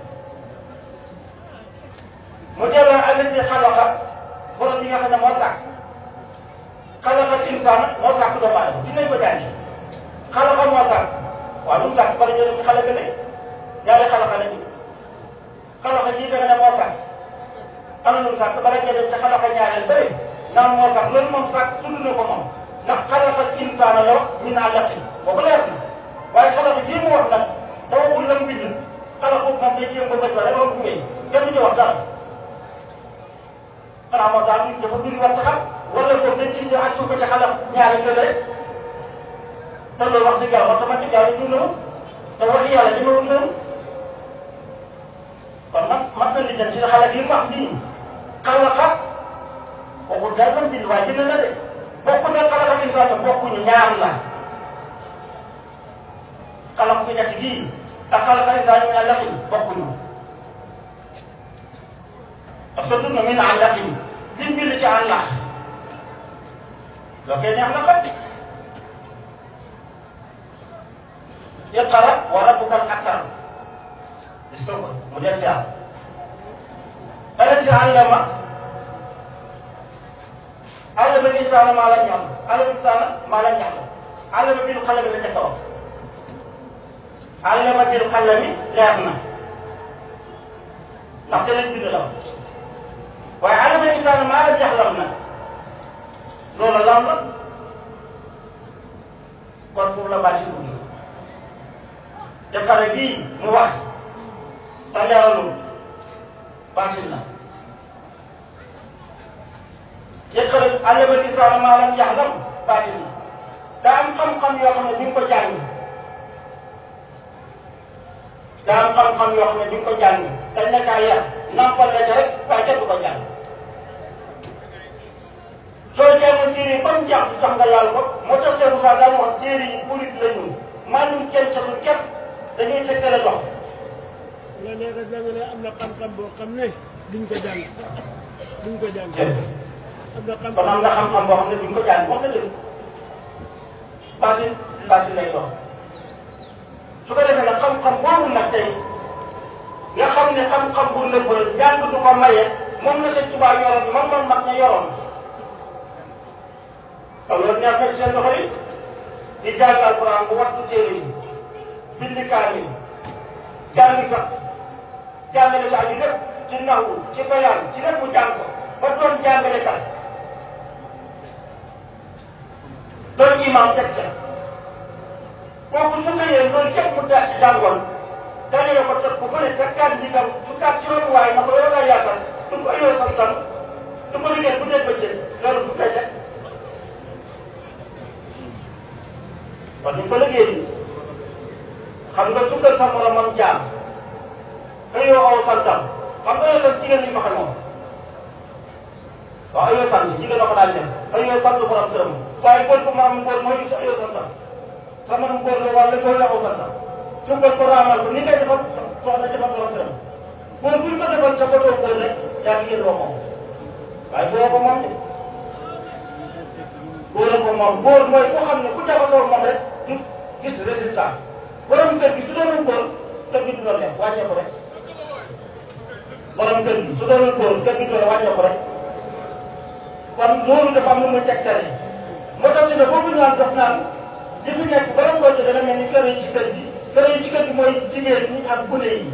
mu delloo àll si xalaqa borom bi nga xam ne moo sàkk xalaqal insaan moo sàkk doomu aadama dinañ ko jàngee xalaqa moo sàkk waaw lu mu sàkk bari ñoo dem ci xale gën ñaari xalaqa la ñu xalaqa ji da nga ne moo sàkk am na lu mu sàkk bala nga dem ci xalaqa ñaareel bëri naan moo sàkk loolu moom sàkk tudd na ko moom ndax xalaqa insaana la wax min alaqin boobu leer na waaye xalaqa bii mu wax nag da waxul la mu bind xalaqa moom day jéem ba bët rek loolu bu ngeen kenn du ci wax dara xanaa moom daal dafa bind wax ci xam wala boog dañ ci ñëw ak suuf ko ci xalaq ñaareel bële rek te loolu wax dëgg yàlla automatique yàlla du noonu te wax yàlla dina wut noonu kon nag mat na li dem ci xale bi mu wax nii xalaqa waxul daal la bind waaye jënd na de bokku ne xalaqa insaan bokkuñu ñaar la xalaqa bi ñett gii ak xalaqa insaan min alaqin bokkuñu parce que dund min alaqin liñ bind ci àllax loo koy neex na kat iqra wa rabbuka al akram gis nga ko mu del si am alasi allama allama insaana maa lam yaxlam allama insaana maa lam yaxlam allama bil qalami la njëkk a wax allama bil qalami leer na ndax te lañ bind la wax waaye allama insaana maa lam yaxlam na loolu lan la kon foofu la bàyyi si dugg te xale bii mu wax te leeralul baatil na yëkkale allama insaana maa lam yaxlam baatil na daa am xam-xam yoo xam ne bi nga ko jàng daa am xam-xam yoo xam ne bi nga ko jàng dañ la kaa yar nampal la ca rek waaye kenn du ko jàng soo jàngoon téere yi ba mu jàng tax nga laal ko moo tax Cheikh Moussa daan wax téere yi purit la ñu maanaam kenn casul kenn dañuy tegtale dox nga neex a jàngale am na xam-xam boo xam ne duñ ko jàng duñ ko jàng jërëjëf am na xam kon am nga xam-xam boo xam ne duñ ko jàng wax nga dëgg baatin baatin lay doon su ko defee nag xam-xam boobu nag tey nga xam ne xam-xam bu nëbb la jàng du ko maye moom la sëñ Tuubaa yoroon moom la mag ña yoroon kon loolu neex na ci seen loxo yi di jàng alquran bu wattu téere yi bindi kaamil jàng fa jàngale saa yu lépp ci naxu ci bayaan ci lépp mu jàng ko ba doon jàngale kat doon imam teg ca kooku su xëyee loolu képp mu daal ci jàngoon dajale ko teg ko bëri te kat bi tam su kat ci loolu waaye na ko yow laa yaakaar du ko ayoo santam du ko liggéey bu dee bëccëg loolu bu koy teg kon ñu ko liggéey xam nga sukkal sa moromam jaam ayoo aw santam xam nga ayoo sant jigéen ñi ko xamoon waaw ayoo sant jigéen la ko daan def ayoo sant borom këram waaye góor ko morom góor mooy sa ayoo santam sa morom góor la wala góor la aw santam sukkal ko raamal ko ni ngay defal soxna defal borom këram góor buñ ko defal sa botoo góor rek yaa ngi yéen moom waaye góor ko moom de góor ko moom góor mooy ku xam ne ku jaxasoo moom rek du gis résultat borom kër gi su doonul góor kër gi du doon def wàccee ko rek borom kër gi su doonul góor kër gi du doon wàccee ko rek kon loolu dafa am lu muy tegtale moo tax si ne boobu ñu naan dox naan li fi nekk borom koo ci dana mel ni kër yi ci kër gi kër yi ci kër gi mooy jigéen ñi ak gune yi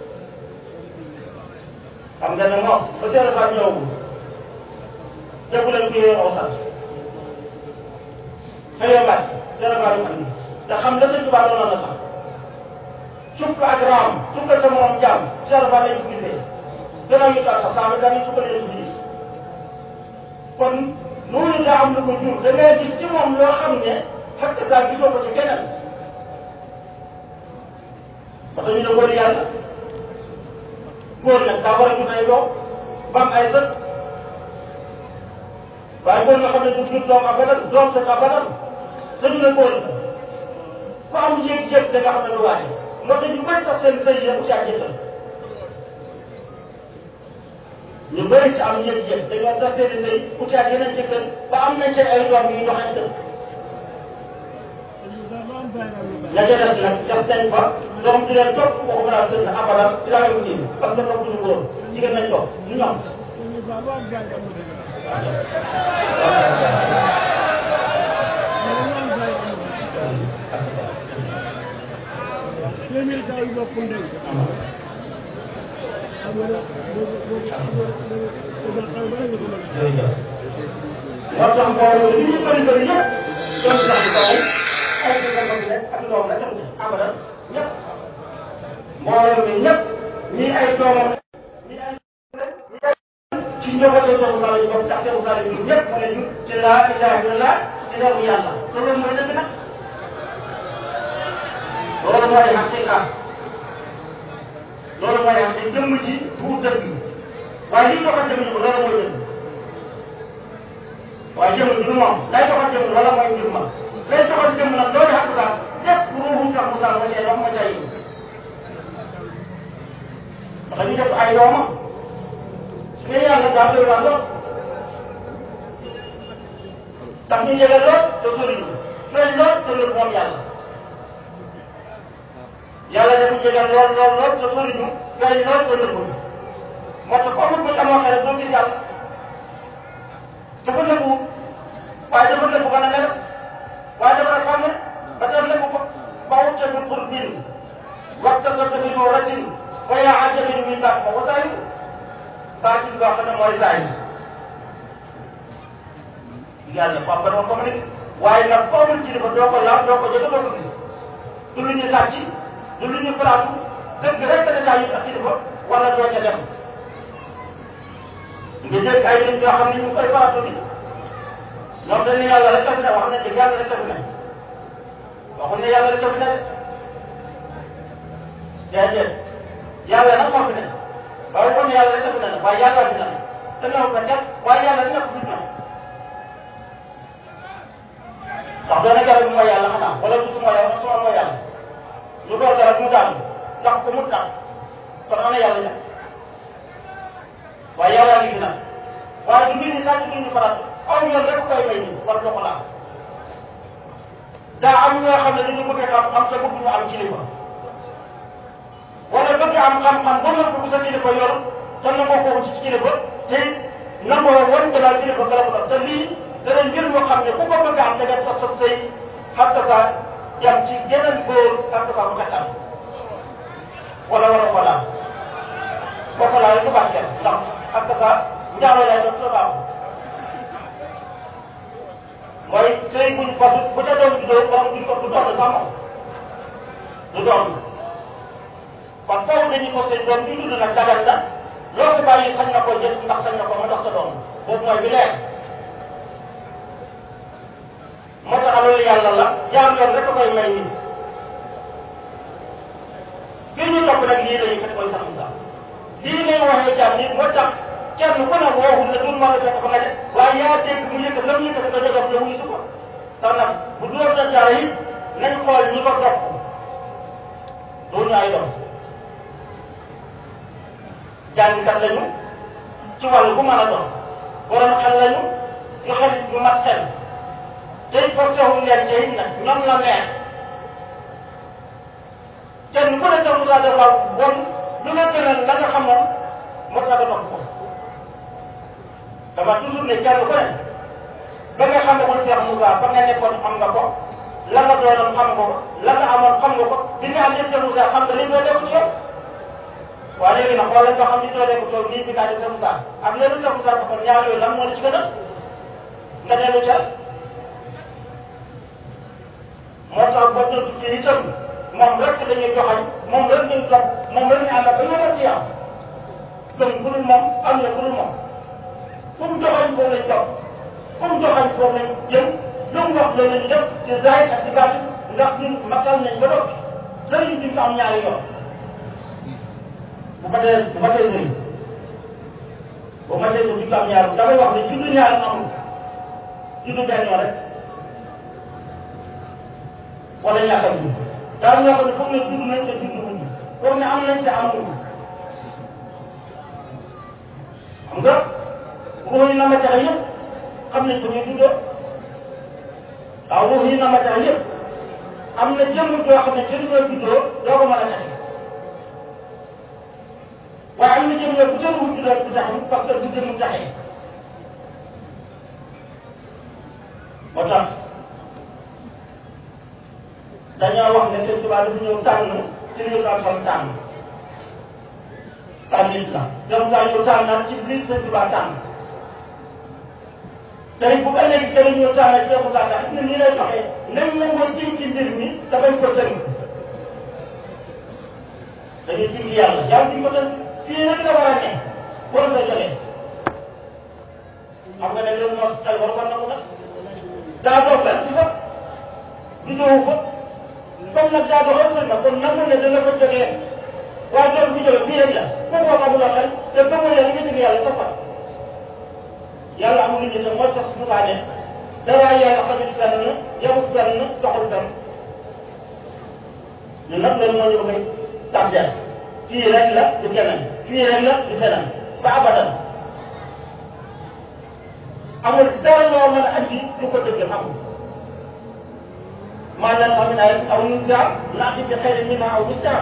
xam nga ne moom ba seetlu fa ñëwagul déggu leen ko yore aw sant xëyoo baat seetlu fa ñu andi te xam la sëñ Tuubaa doon na sax sukk ak raam sukkal sa morom jaam seetlu fa lañ ko gisee gannaaw ñu tax sax saa ba dañuy sukkal leen ko gis kon loolu daa am lu ko jur da ngay gis ci moom loo xam ne xakk saa gisoo ko ci keneen ba tax ñu ne góor yàlla góor nag daa war a jur ay doom ba am ay sët waaye góor nga xam ne du jur doom abadan doom sët abadan te ñu ne góor la ku am yéeg-yéeg da nga xam ne du waaye moo tax ñu bëri sax seen sëy yi ci ak jëkkër ñu bëri ci am yëg-yëg dañoo tas seen i sëy uti ak yeneen jëkkër ba am nañ seen ay doom yu doxee sën ña ca des nag def nañ fa doom di leen topp waxuma laa sën abadan ilaa yow diin parce que topp ñu góor jigéen nañ topp ñu ñoom téeméeri taw yu bokkul ndey xam nga nag boobu boobu xam nga da nga da nga xaw ba nga ko mën a moo tax mbooloo li ñu bëri bëri yëpp doon sax kaw ay jëkkër ba fi nekk ak doom rek taxu abadan ñëpp mbooloo mi ñëpp ñii ay doomam ñii ay ñii ay ci njabootu Cheikh Moussa lañu bokk ndax Cheikh Moussa lañu ñëpp mu ne ñu ci laa ilaha illallah ci leeru yàlla te loolu mooy dëgg nag loolu mooy xaqiqa loolu mooy xaqiqa jëmm ji bu dëgg waaye li ñu doxal jëmm ji ko loolu mooy dëgg waaye jëmm ji du moom lay doxal jëmm loola mooy mbir ma lay doxal jëmm nag loolu xam nga lépp ruuxu Cheikh Moussa ma cay dox ma cay yi ndax ñu def ay doomam su ngeen yàlla daa koy wax lool tax ñu jege lool te sori ñu feeñ lool te lépp moom yàlla yàlla dafa jege lool lool lool te sori ñu feeñ lool te lépp moo tax comme bu amoo xel doo gis yàlla dafa nëbbu waaye dafa nëbbu ba na mel waaye dafa xam ne ba tey nëbbu ko ba wut ca pour bind waxta sa tamit moo racin wa yaa ajabin min baax ma wasaayu baatin boo xam ne mooy saa yi yàlla ko am ba doo ko mën a gis waaye nag foo mën ci dafa doo ko laal doo ko jënd doo ko gis du lu ñu sàcc du lu ñu place dëgg rek da saa yu tax ci dafa wala doo ca dem nga dégg ay nit ñoo xam ne ñu ngi koy faratu bi ñoom dañ ne yàlla rek a fi ne wax nañ dëgg yàlla rek a fi ne waxuñ ne yàlla rek a fi ne déedéet yàlla nag moo fi ne waaye waxuñ ne yàlla rek a fi ne waaye yàlla fi ne te ñoo ko def waaye yàlla dina ko fi ne ndax doona garab mooy yàlla xanaa wala suuf mooy yàlla suma mooy yàlla lu door garab mu daanu ndax ko mu tax kon ana yàlla ña waaye yàlla ngi fi nag waaye du julli sax du julli farat aw yoon rek koy may nii war ko laal daa am ñoo xam ne dañu bëgg xam-xam sa bëgg ñu am kilifa wala bëgg am xam-xam ba nga bëgg sa kilifa yor te nangoo ko ci kilifa te nangoo wan ko daal kilifa garab la te lii dana mbir moo xam ne ku ko bëgg am da ngay sax sa sëy xam nga sa yam ci geneen góor xam nga sa bu kattan wala wala ko laal boo ko laalee du barkeel ndax xam nga sa njaaloo lay doon sa baaxul mooy sëy buñ ko bu ca doon juddoo borom duñ ko du doon sax moom du doon kon foofu dañuy ko sëy doom bi judd nag dagal na loo ko bàyyi sañ na ko jël ndax sañ na ko ma tax sa doom boobu mooy bi leer moo tax loolu yàlla la jaam yoon rek a koy may nit ngir ñu topp nag lii dañuy kat koy sax sax lii ngay waxee jaam nit moo tax kenn ku ne wooxul ne dul mën a fekk fa nga de waaye yaa dégg mu yëkkat la mu yëkkat ko jógam la wuyu su ko tax nag bu dóor na jaara yi nañ xool ñi ko topp doon ñu ay doom jàngkat lañu ci wàllu bu mën a doon borom xel lañu ñu xel ñu mat xel tey forcé wuñ leen tey nag ñoom la neex kenn ku ne sa Moussa dafa bon lu la gënal la nga xamoon moo tax nga topp ko dama toujours ne kenn ku ne ba nga xamagul Cheikh Moussa ba nga nekkoon xam nga ko la nga doonoon xam nga ko la nga amoon xam nga ko bi nga am yëpp Cheikh Moussa xam nga li doo def ci yow waaye léegi nag xoolal nga xam ni doo def ci yow lii bi ngaa di Cheikh Moussa ak léegi Cheikh Moussa dafa ñaar yooyu lan moo la ci gën a nga dellu ca moo tax ba doon tukki itam moom rek dañuy joxañ moom rek dañuy topp moom rek ñu ànd ak ba ñu ci yow gëm ku dul moom am na ku dul moom fu mu joxañ foofu lañ topp fu mu joxañ foofu lañ jëm lu mu wax loolu lañu def ci zaahir ak ci baatin ndax ñun matal nañ ba noppi sëriñ duñ ko am ñaari yoon bu ma dee bu ma dee sëriñ bu ma dee sëriñ duñ ko am ñaari damay wax ne juddu ñaari amul juddu benn yoon rek wala ñàkk a judd daal ñoo xam ne foog ne judd nañ te judd wuñ foog ne am nañ te amuñu xam nga ruux yi na ma tax yëpp xam nañ ko ñuy juddoo waaw ruux yi na ma tax yëpp am na jëmm joo xam ne ci li ñoo juddoo doo ko mën a taxe waaye am na jëmm yoo bu ca ruux juddoo du tax parce que du jëmm taxee moo tax dañoo wax ne sëñ Tuubaa dafa ñëw tànn ci li ñu daan sol tànn tànnit la jëm saa ñëw tànnaat ci biir sëñ Tuubaa tànn tey bu ëllëgee dana ñëw tànn ci Cheikh Moussa Ka ne nii lay doxee nañ la ko jiw ci mbir mi te bañ ko tënk dañuy jiw yàlla yàlla duñ ko tënk fii rek la war a ne war nga jógee xam nga ne loolu moo xel war war na ko nag daa doog benn si fa du ñëw ko comme nag daa doxal nañ ma kon nangu ne dana fa jógee waaye loolu bu jógee fii rek la kooku wax amuloo xel te gëmoo ne li nga jógee yàlla sax yàlla amul lu ñu te mooy sax Moussa ne dara yàlla xamit fenn yemut fenn soxul fenn ñun nag loolu moo ñu bëgg a tàmbeel fii rek la du keneen fii rek la du feneen ba abadan amul dara loo mën a andi du ko dëgg amul maanaam am na aw ñu jaar naati bi xëy na ma aw ñu jaar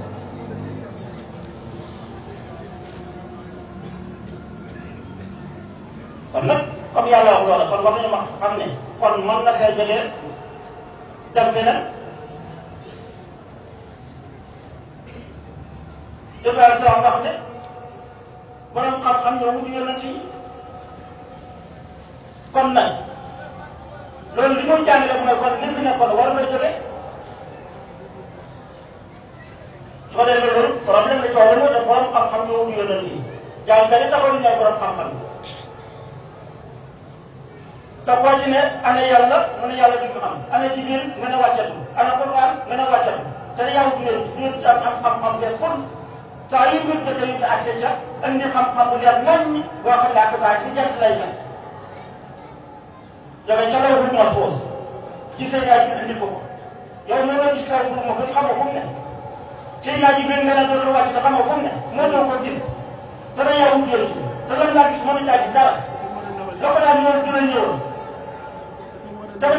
kon nag comme yàlla wax loola kon war nañu ma xam ne kon mën na xel jógee dem feneen Ibrahima Sow wax ne borom xam-xam ñoo wuti yonent yi kon nag loolu li muy jàngale mooy kon li fi nekkoon war na jóge su ko defee loolu problème la coow la moo tax borom xam-xam ñoo wuti yonent yi jàngkat yi taxaw ñu ñooy borom xam-xam te koo ci ne ana yàlla mu ne yàlla duñ ko xam ana jibril nga ne wàccatu ana quran nga ne wàccatu te yaa wuti yonent yi ñu am xam-xam de kon saa yu mbir jotee ñu ci accès ca indi xam-xam bu leer nañ boo xam ne ak saa ci jant lay jant yow ca la wut moo foofu ci say yaay bi indi ko yow ñoo doon gis kaw pour ma ko xamoo fu mu ne say yaay bi nga ne dootul wàcc te xamoo fu mu ne moo doon ko gis te da yaa wut yonent te lan laa gis mënu caa gis dara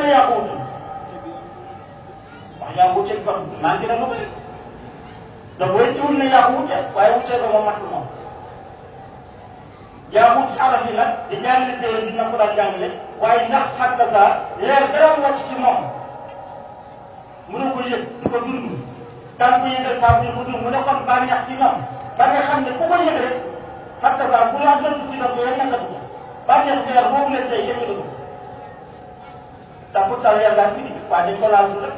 ne yaa ko wutul wax yaa ko wuteeg kon maa ngi na lu ko def da booy jiwul ne yaa ko wute waaye wutee ko moom mat moom yaa wut araf yi nag di jàngale téere bi na ko daan jàngale waaye ndax xàq saa leer dara wàcc ci moom mënu ko yëg du ko dund daan ko yëgal saa bu ko dund mu ne kon bànneex ci ñoom ba nga xam ne ku ko yëg rek xàq saa bu laa dënd ci dënd yéen nekkatu ko bànneex leer boobu leen tey yëg ko te pourtant leer daa fi waaye dañ ko laal du rek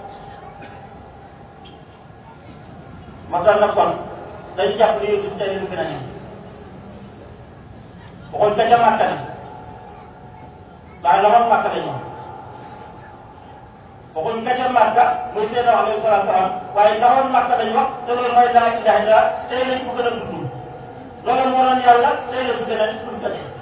moo tax nag kon dañu jàpp ne yooyu tey leen gën a ñëw waxuñ ka ca màkka nag waaye la woon màkka la ñëw waxuñ ka ca màkka muy seen wax alayhi salaatu salaam waaye la woon màkka lañ wax te loolu mooy laa ilaha illa tey lañ ko gën a tudd loolu moo doon yàlla tey lañ ko gën a tudd ko dee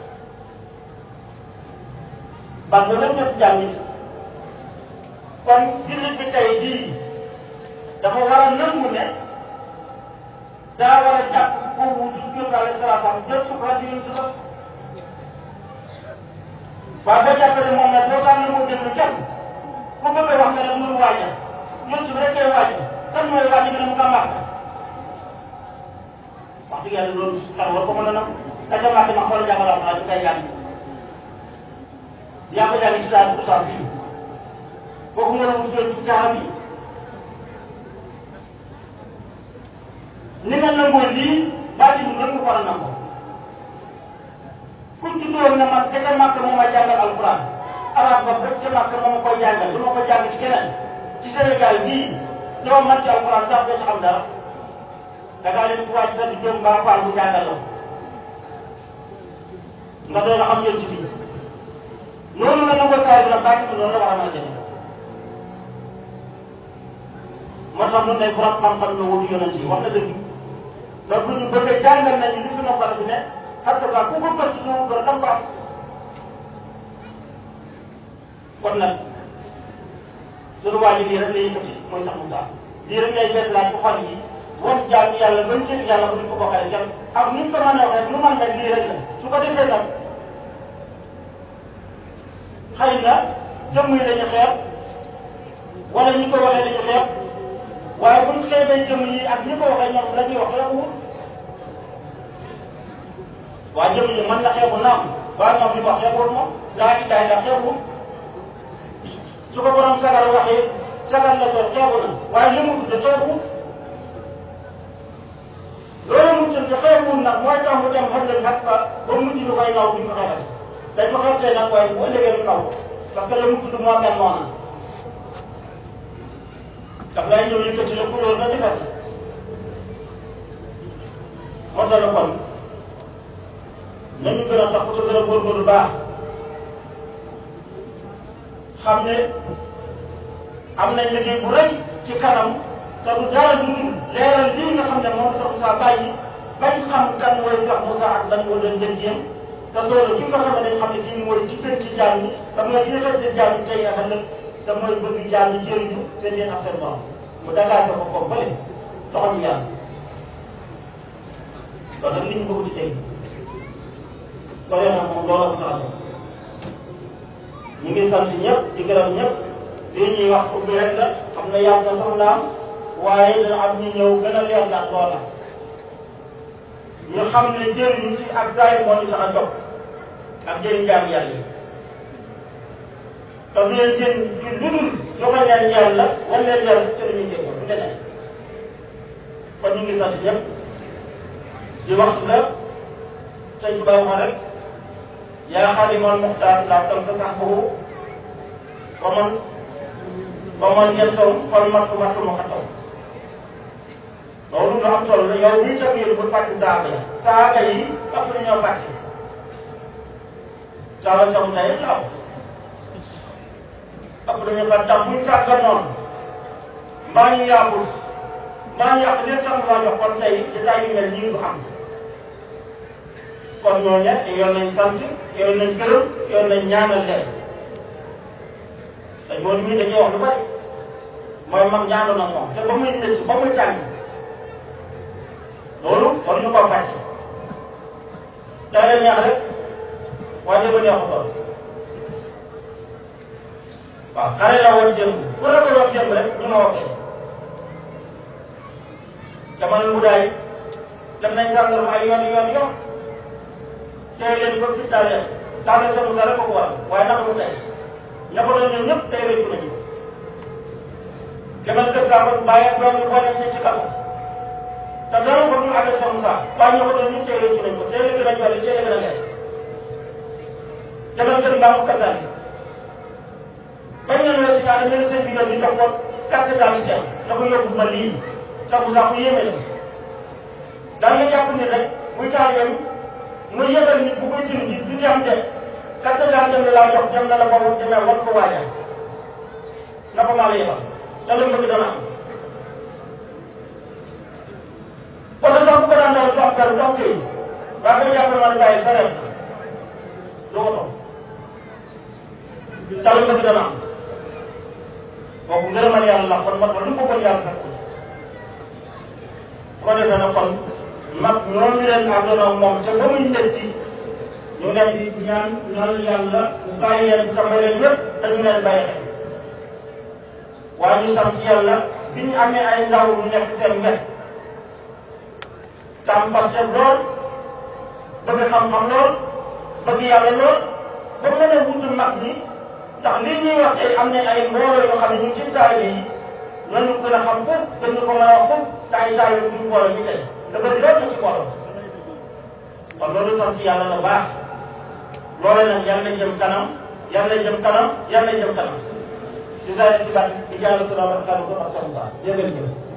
parce que lépp ñëpp jàmm kon jullit bi tey jii dafa war a nangu ne daa war a jàpp ko wutu Jóob alayhi salaatu salaam jot ko di yonent sax waaye boo jàppee ne moom nag boo tax na moo déglu kenn ku bëgg a wax nga ne mënul waajal ñun su fekkee waajal kan mooy waajal nga ne mu nga màkk wax dëgg yàlla loolu xel war ko mën a nam ka ca màkk ma xool jàngal alxuraan ñu koy jàng yaa ko jàng ci taal bu saa si kooku nga la wutal ci caaxaan yi ni nga nangoo lii baati bi lépp war a nangoo ku ci doon ne man ka ca màkk moo ma jàngal alquran arab ba ba ca màkk moo ma koy jàngal du ma ko jàng ci keneen ci Sénégal bii doo man ci alquran sax doo ci xam dara da ngaa leen wàcc sax di jëm mbaa faal bu jàngal la nga doon a xam yoon ci fii noonu nga nangoo saa yi nag baati bi noonu la war a mën a demee moo tax ñun day borom xam-xam la wutu yonent yi wax na dëgg donc bu ñu bëggee jàngal nañu li fi noppal bi ne parce que ku ko gëstu suñu gën dam ko am kon nag suñu waa ji lii rek lay yëkkati mooy sax Moussa lii rek lay bees laaj bu xol yi wan jaam yàlla bañ jëg yàlla bu ñu ko bokkale kenn ak ni ñu ko mën a waxee lu man nag lii rek la su ko defee nag xëy na jëmm yi lañu xeeb wala ñi ko waxee lañu xeeb waaye bu ñu xeebee jëmm yi ak ñi ko waxee ñoom la ñuy wax xeebuwul waa jëmm yi mën na xeebu naam waaye ñoom li ko wax xeebuwul moom laa ilaha illa xeebuwul su ko borom sagar waxee sagar la ko xeebu na waaye li mu tudd xeebuwul loolu mu tudd xeebuwul nag mooy tax mu dem xel xat ba ba mujj bi koy naw bi ñu ko xeebal dañ ko xeeb tey nag waaye bu ëllëgee lu naw parce que la mu tudd moo mel noonu daf lay ñëw yëkkati la ku loolu nga defar moo tax la kon nañu gën a tax te gën a góorgóorlu baax xam ne am nañ liggéey bu rëy ci kanam te du dara du dul leeral lii nga xam ne moom sax Moussa bàyyi bañ xam kan mooy sax Moussa ak lan moo doon jëm jéem te loolu ki nga xam ne dañ xam ne kii mooy ci gën ci jaam ñi te mooy ki nga ci jaam ñi tey ak ëllëg te mooy bëgg jaam ñi jëriñu seen yéen ak seen borom mu dagaase ko ko bële doxam yàlla loolu nag li ñu bëgg ci tey ko defee moom loolu ko tax ñu ngi sant ñëpp di gërëm ñëpp lii ñuy wax ubbi rek la xam ne yàgg na sax naam waaye dana am ñu ñëw gën a leer ndax loola ñu xam ne jëriñu ci ak zaay moo ñu tax a jóg ak jëriñ jaam yàlla yi te du leen jëriñ ci lu dul joxe leen yàlla wan leen yàlla te duñu jéego du leneen kon ñu ngi sant ñëpp di waxtu la sëñ Ba wax rek yaa xaadimal muxtaar laa tam sa sax boobu ba man ba man yéen taw xol mattu mattu ma xataw loolu lu am solo la yow miy tëb yéen bu fàtte saaga yi saaga yi ëpp na ñoo fàtte saaga samu tey laaw ëpp na ñoo fàtte tax buñ sàgga noonu mbaa ñu yàqul mbaa ñu yàq leen sax maa jox kon tey jotaay yu mel nii du am kon ñooñu yoon nañ sant yoon nañ gërëm yoon nañ ñaanal leen dañ moo mii dañuy wax lu bari mooy mag ñaanoon na moom te ba muy nekk ba muy tàng loolu war ñu koo fàtte daa leen neex rek waaye ba neexu doon waaw xale la woon démb ku ragaloon démb rek ñu ma waxee jamono mu daay dem nañ sàngaram ay yoon yoon yoon tey leen ko gis daal leen daanaka seen musa rek ko ko waral waaye naka mu tey ña ko doon ñoom ñëpp tey rëccu nañu demal kër saa ko bàyyi ak doom yi boole ci ci kaw te dara ko ñu àgg seen musa waaye ña ko doon ñëpp tey rëccu nañu ko tey la gën a jolli tey la gën a leer demal kër mbaa mu kasaan bañ leen la si saa ne seen bi doon ñu jox ko carte d'identité na ko yóbbu ma lii sax mu sax ku yéeme la daa nga jàpp ni rek muy taalibeem muy yëgal nit bu koy dindi du dem de carte d'identité la laa jox dem na la ko demee wan ko waaja na ko maa la yebal te lu bëgg dana am oto sax bu ko daan daal du am dara du am këyit waa ko jàpp ma ne bàyyi sa reef du oto te lu bëgg dana am kooku ngërëmal yàlla la kon moo tax lu ko bëgg yàlla fekk ko defee na kon mag ñooñu leen àndoon ak moom te ba muy njëkk ñu leen di ñaan ñaan yàlla bu bàyyi leen tàmbali leen lépp te ñu leen bàyyi xel waaye ñu sant yàlla bi ñu amee ay ndaw ñu nekk seen wet tam parce lool bëgg xam-xam lool bëgg yàlla lool ba mën a wutu mag ñi ndax lii ñuy wax tey am na ay mbooloo yoo xam ne ñu ngi ci taalibe yi ñooñu gën a xam foofu gën ñu ko mën a wax foofu te ay taalibe bu ñu mbooloo ñu tey da bëri loolu ñu ci mbooloo kon loolu sant yàlla la baax loole nag yàlla jëm kanam yàlla jëm kanam yàlla jëm kanam di saa ci bat di jàll salaam ak kàddu ko ak sa jërëjëf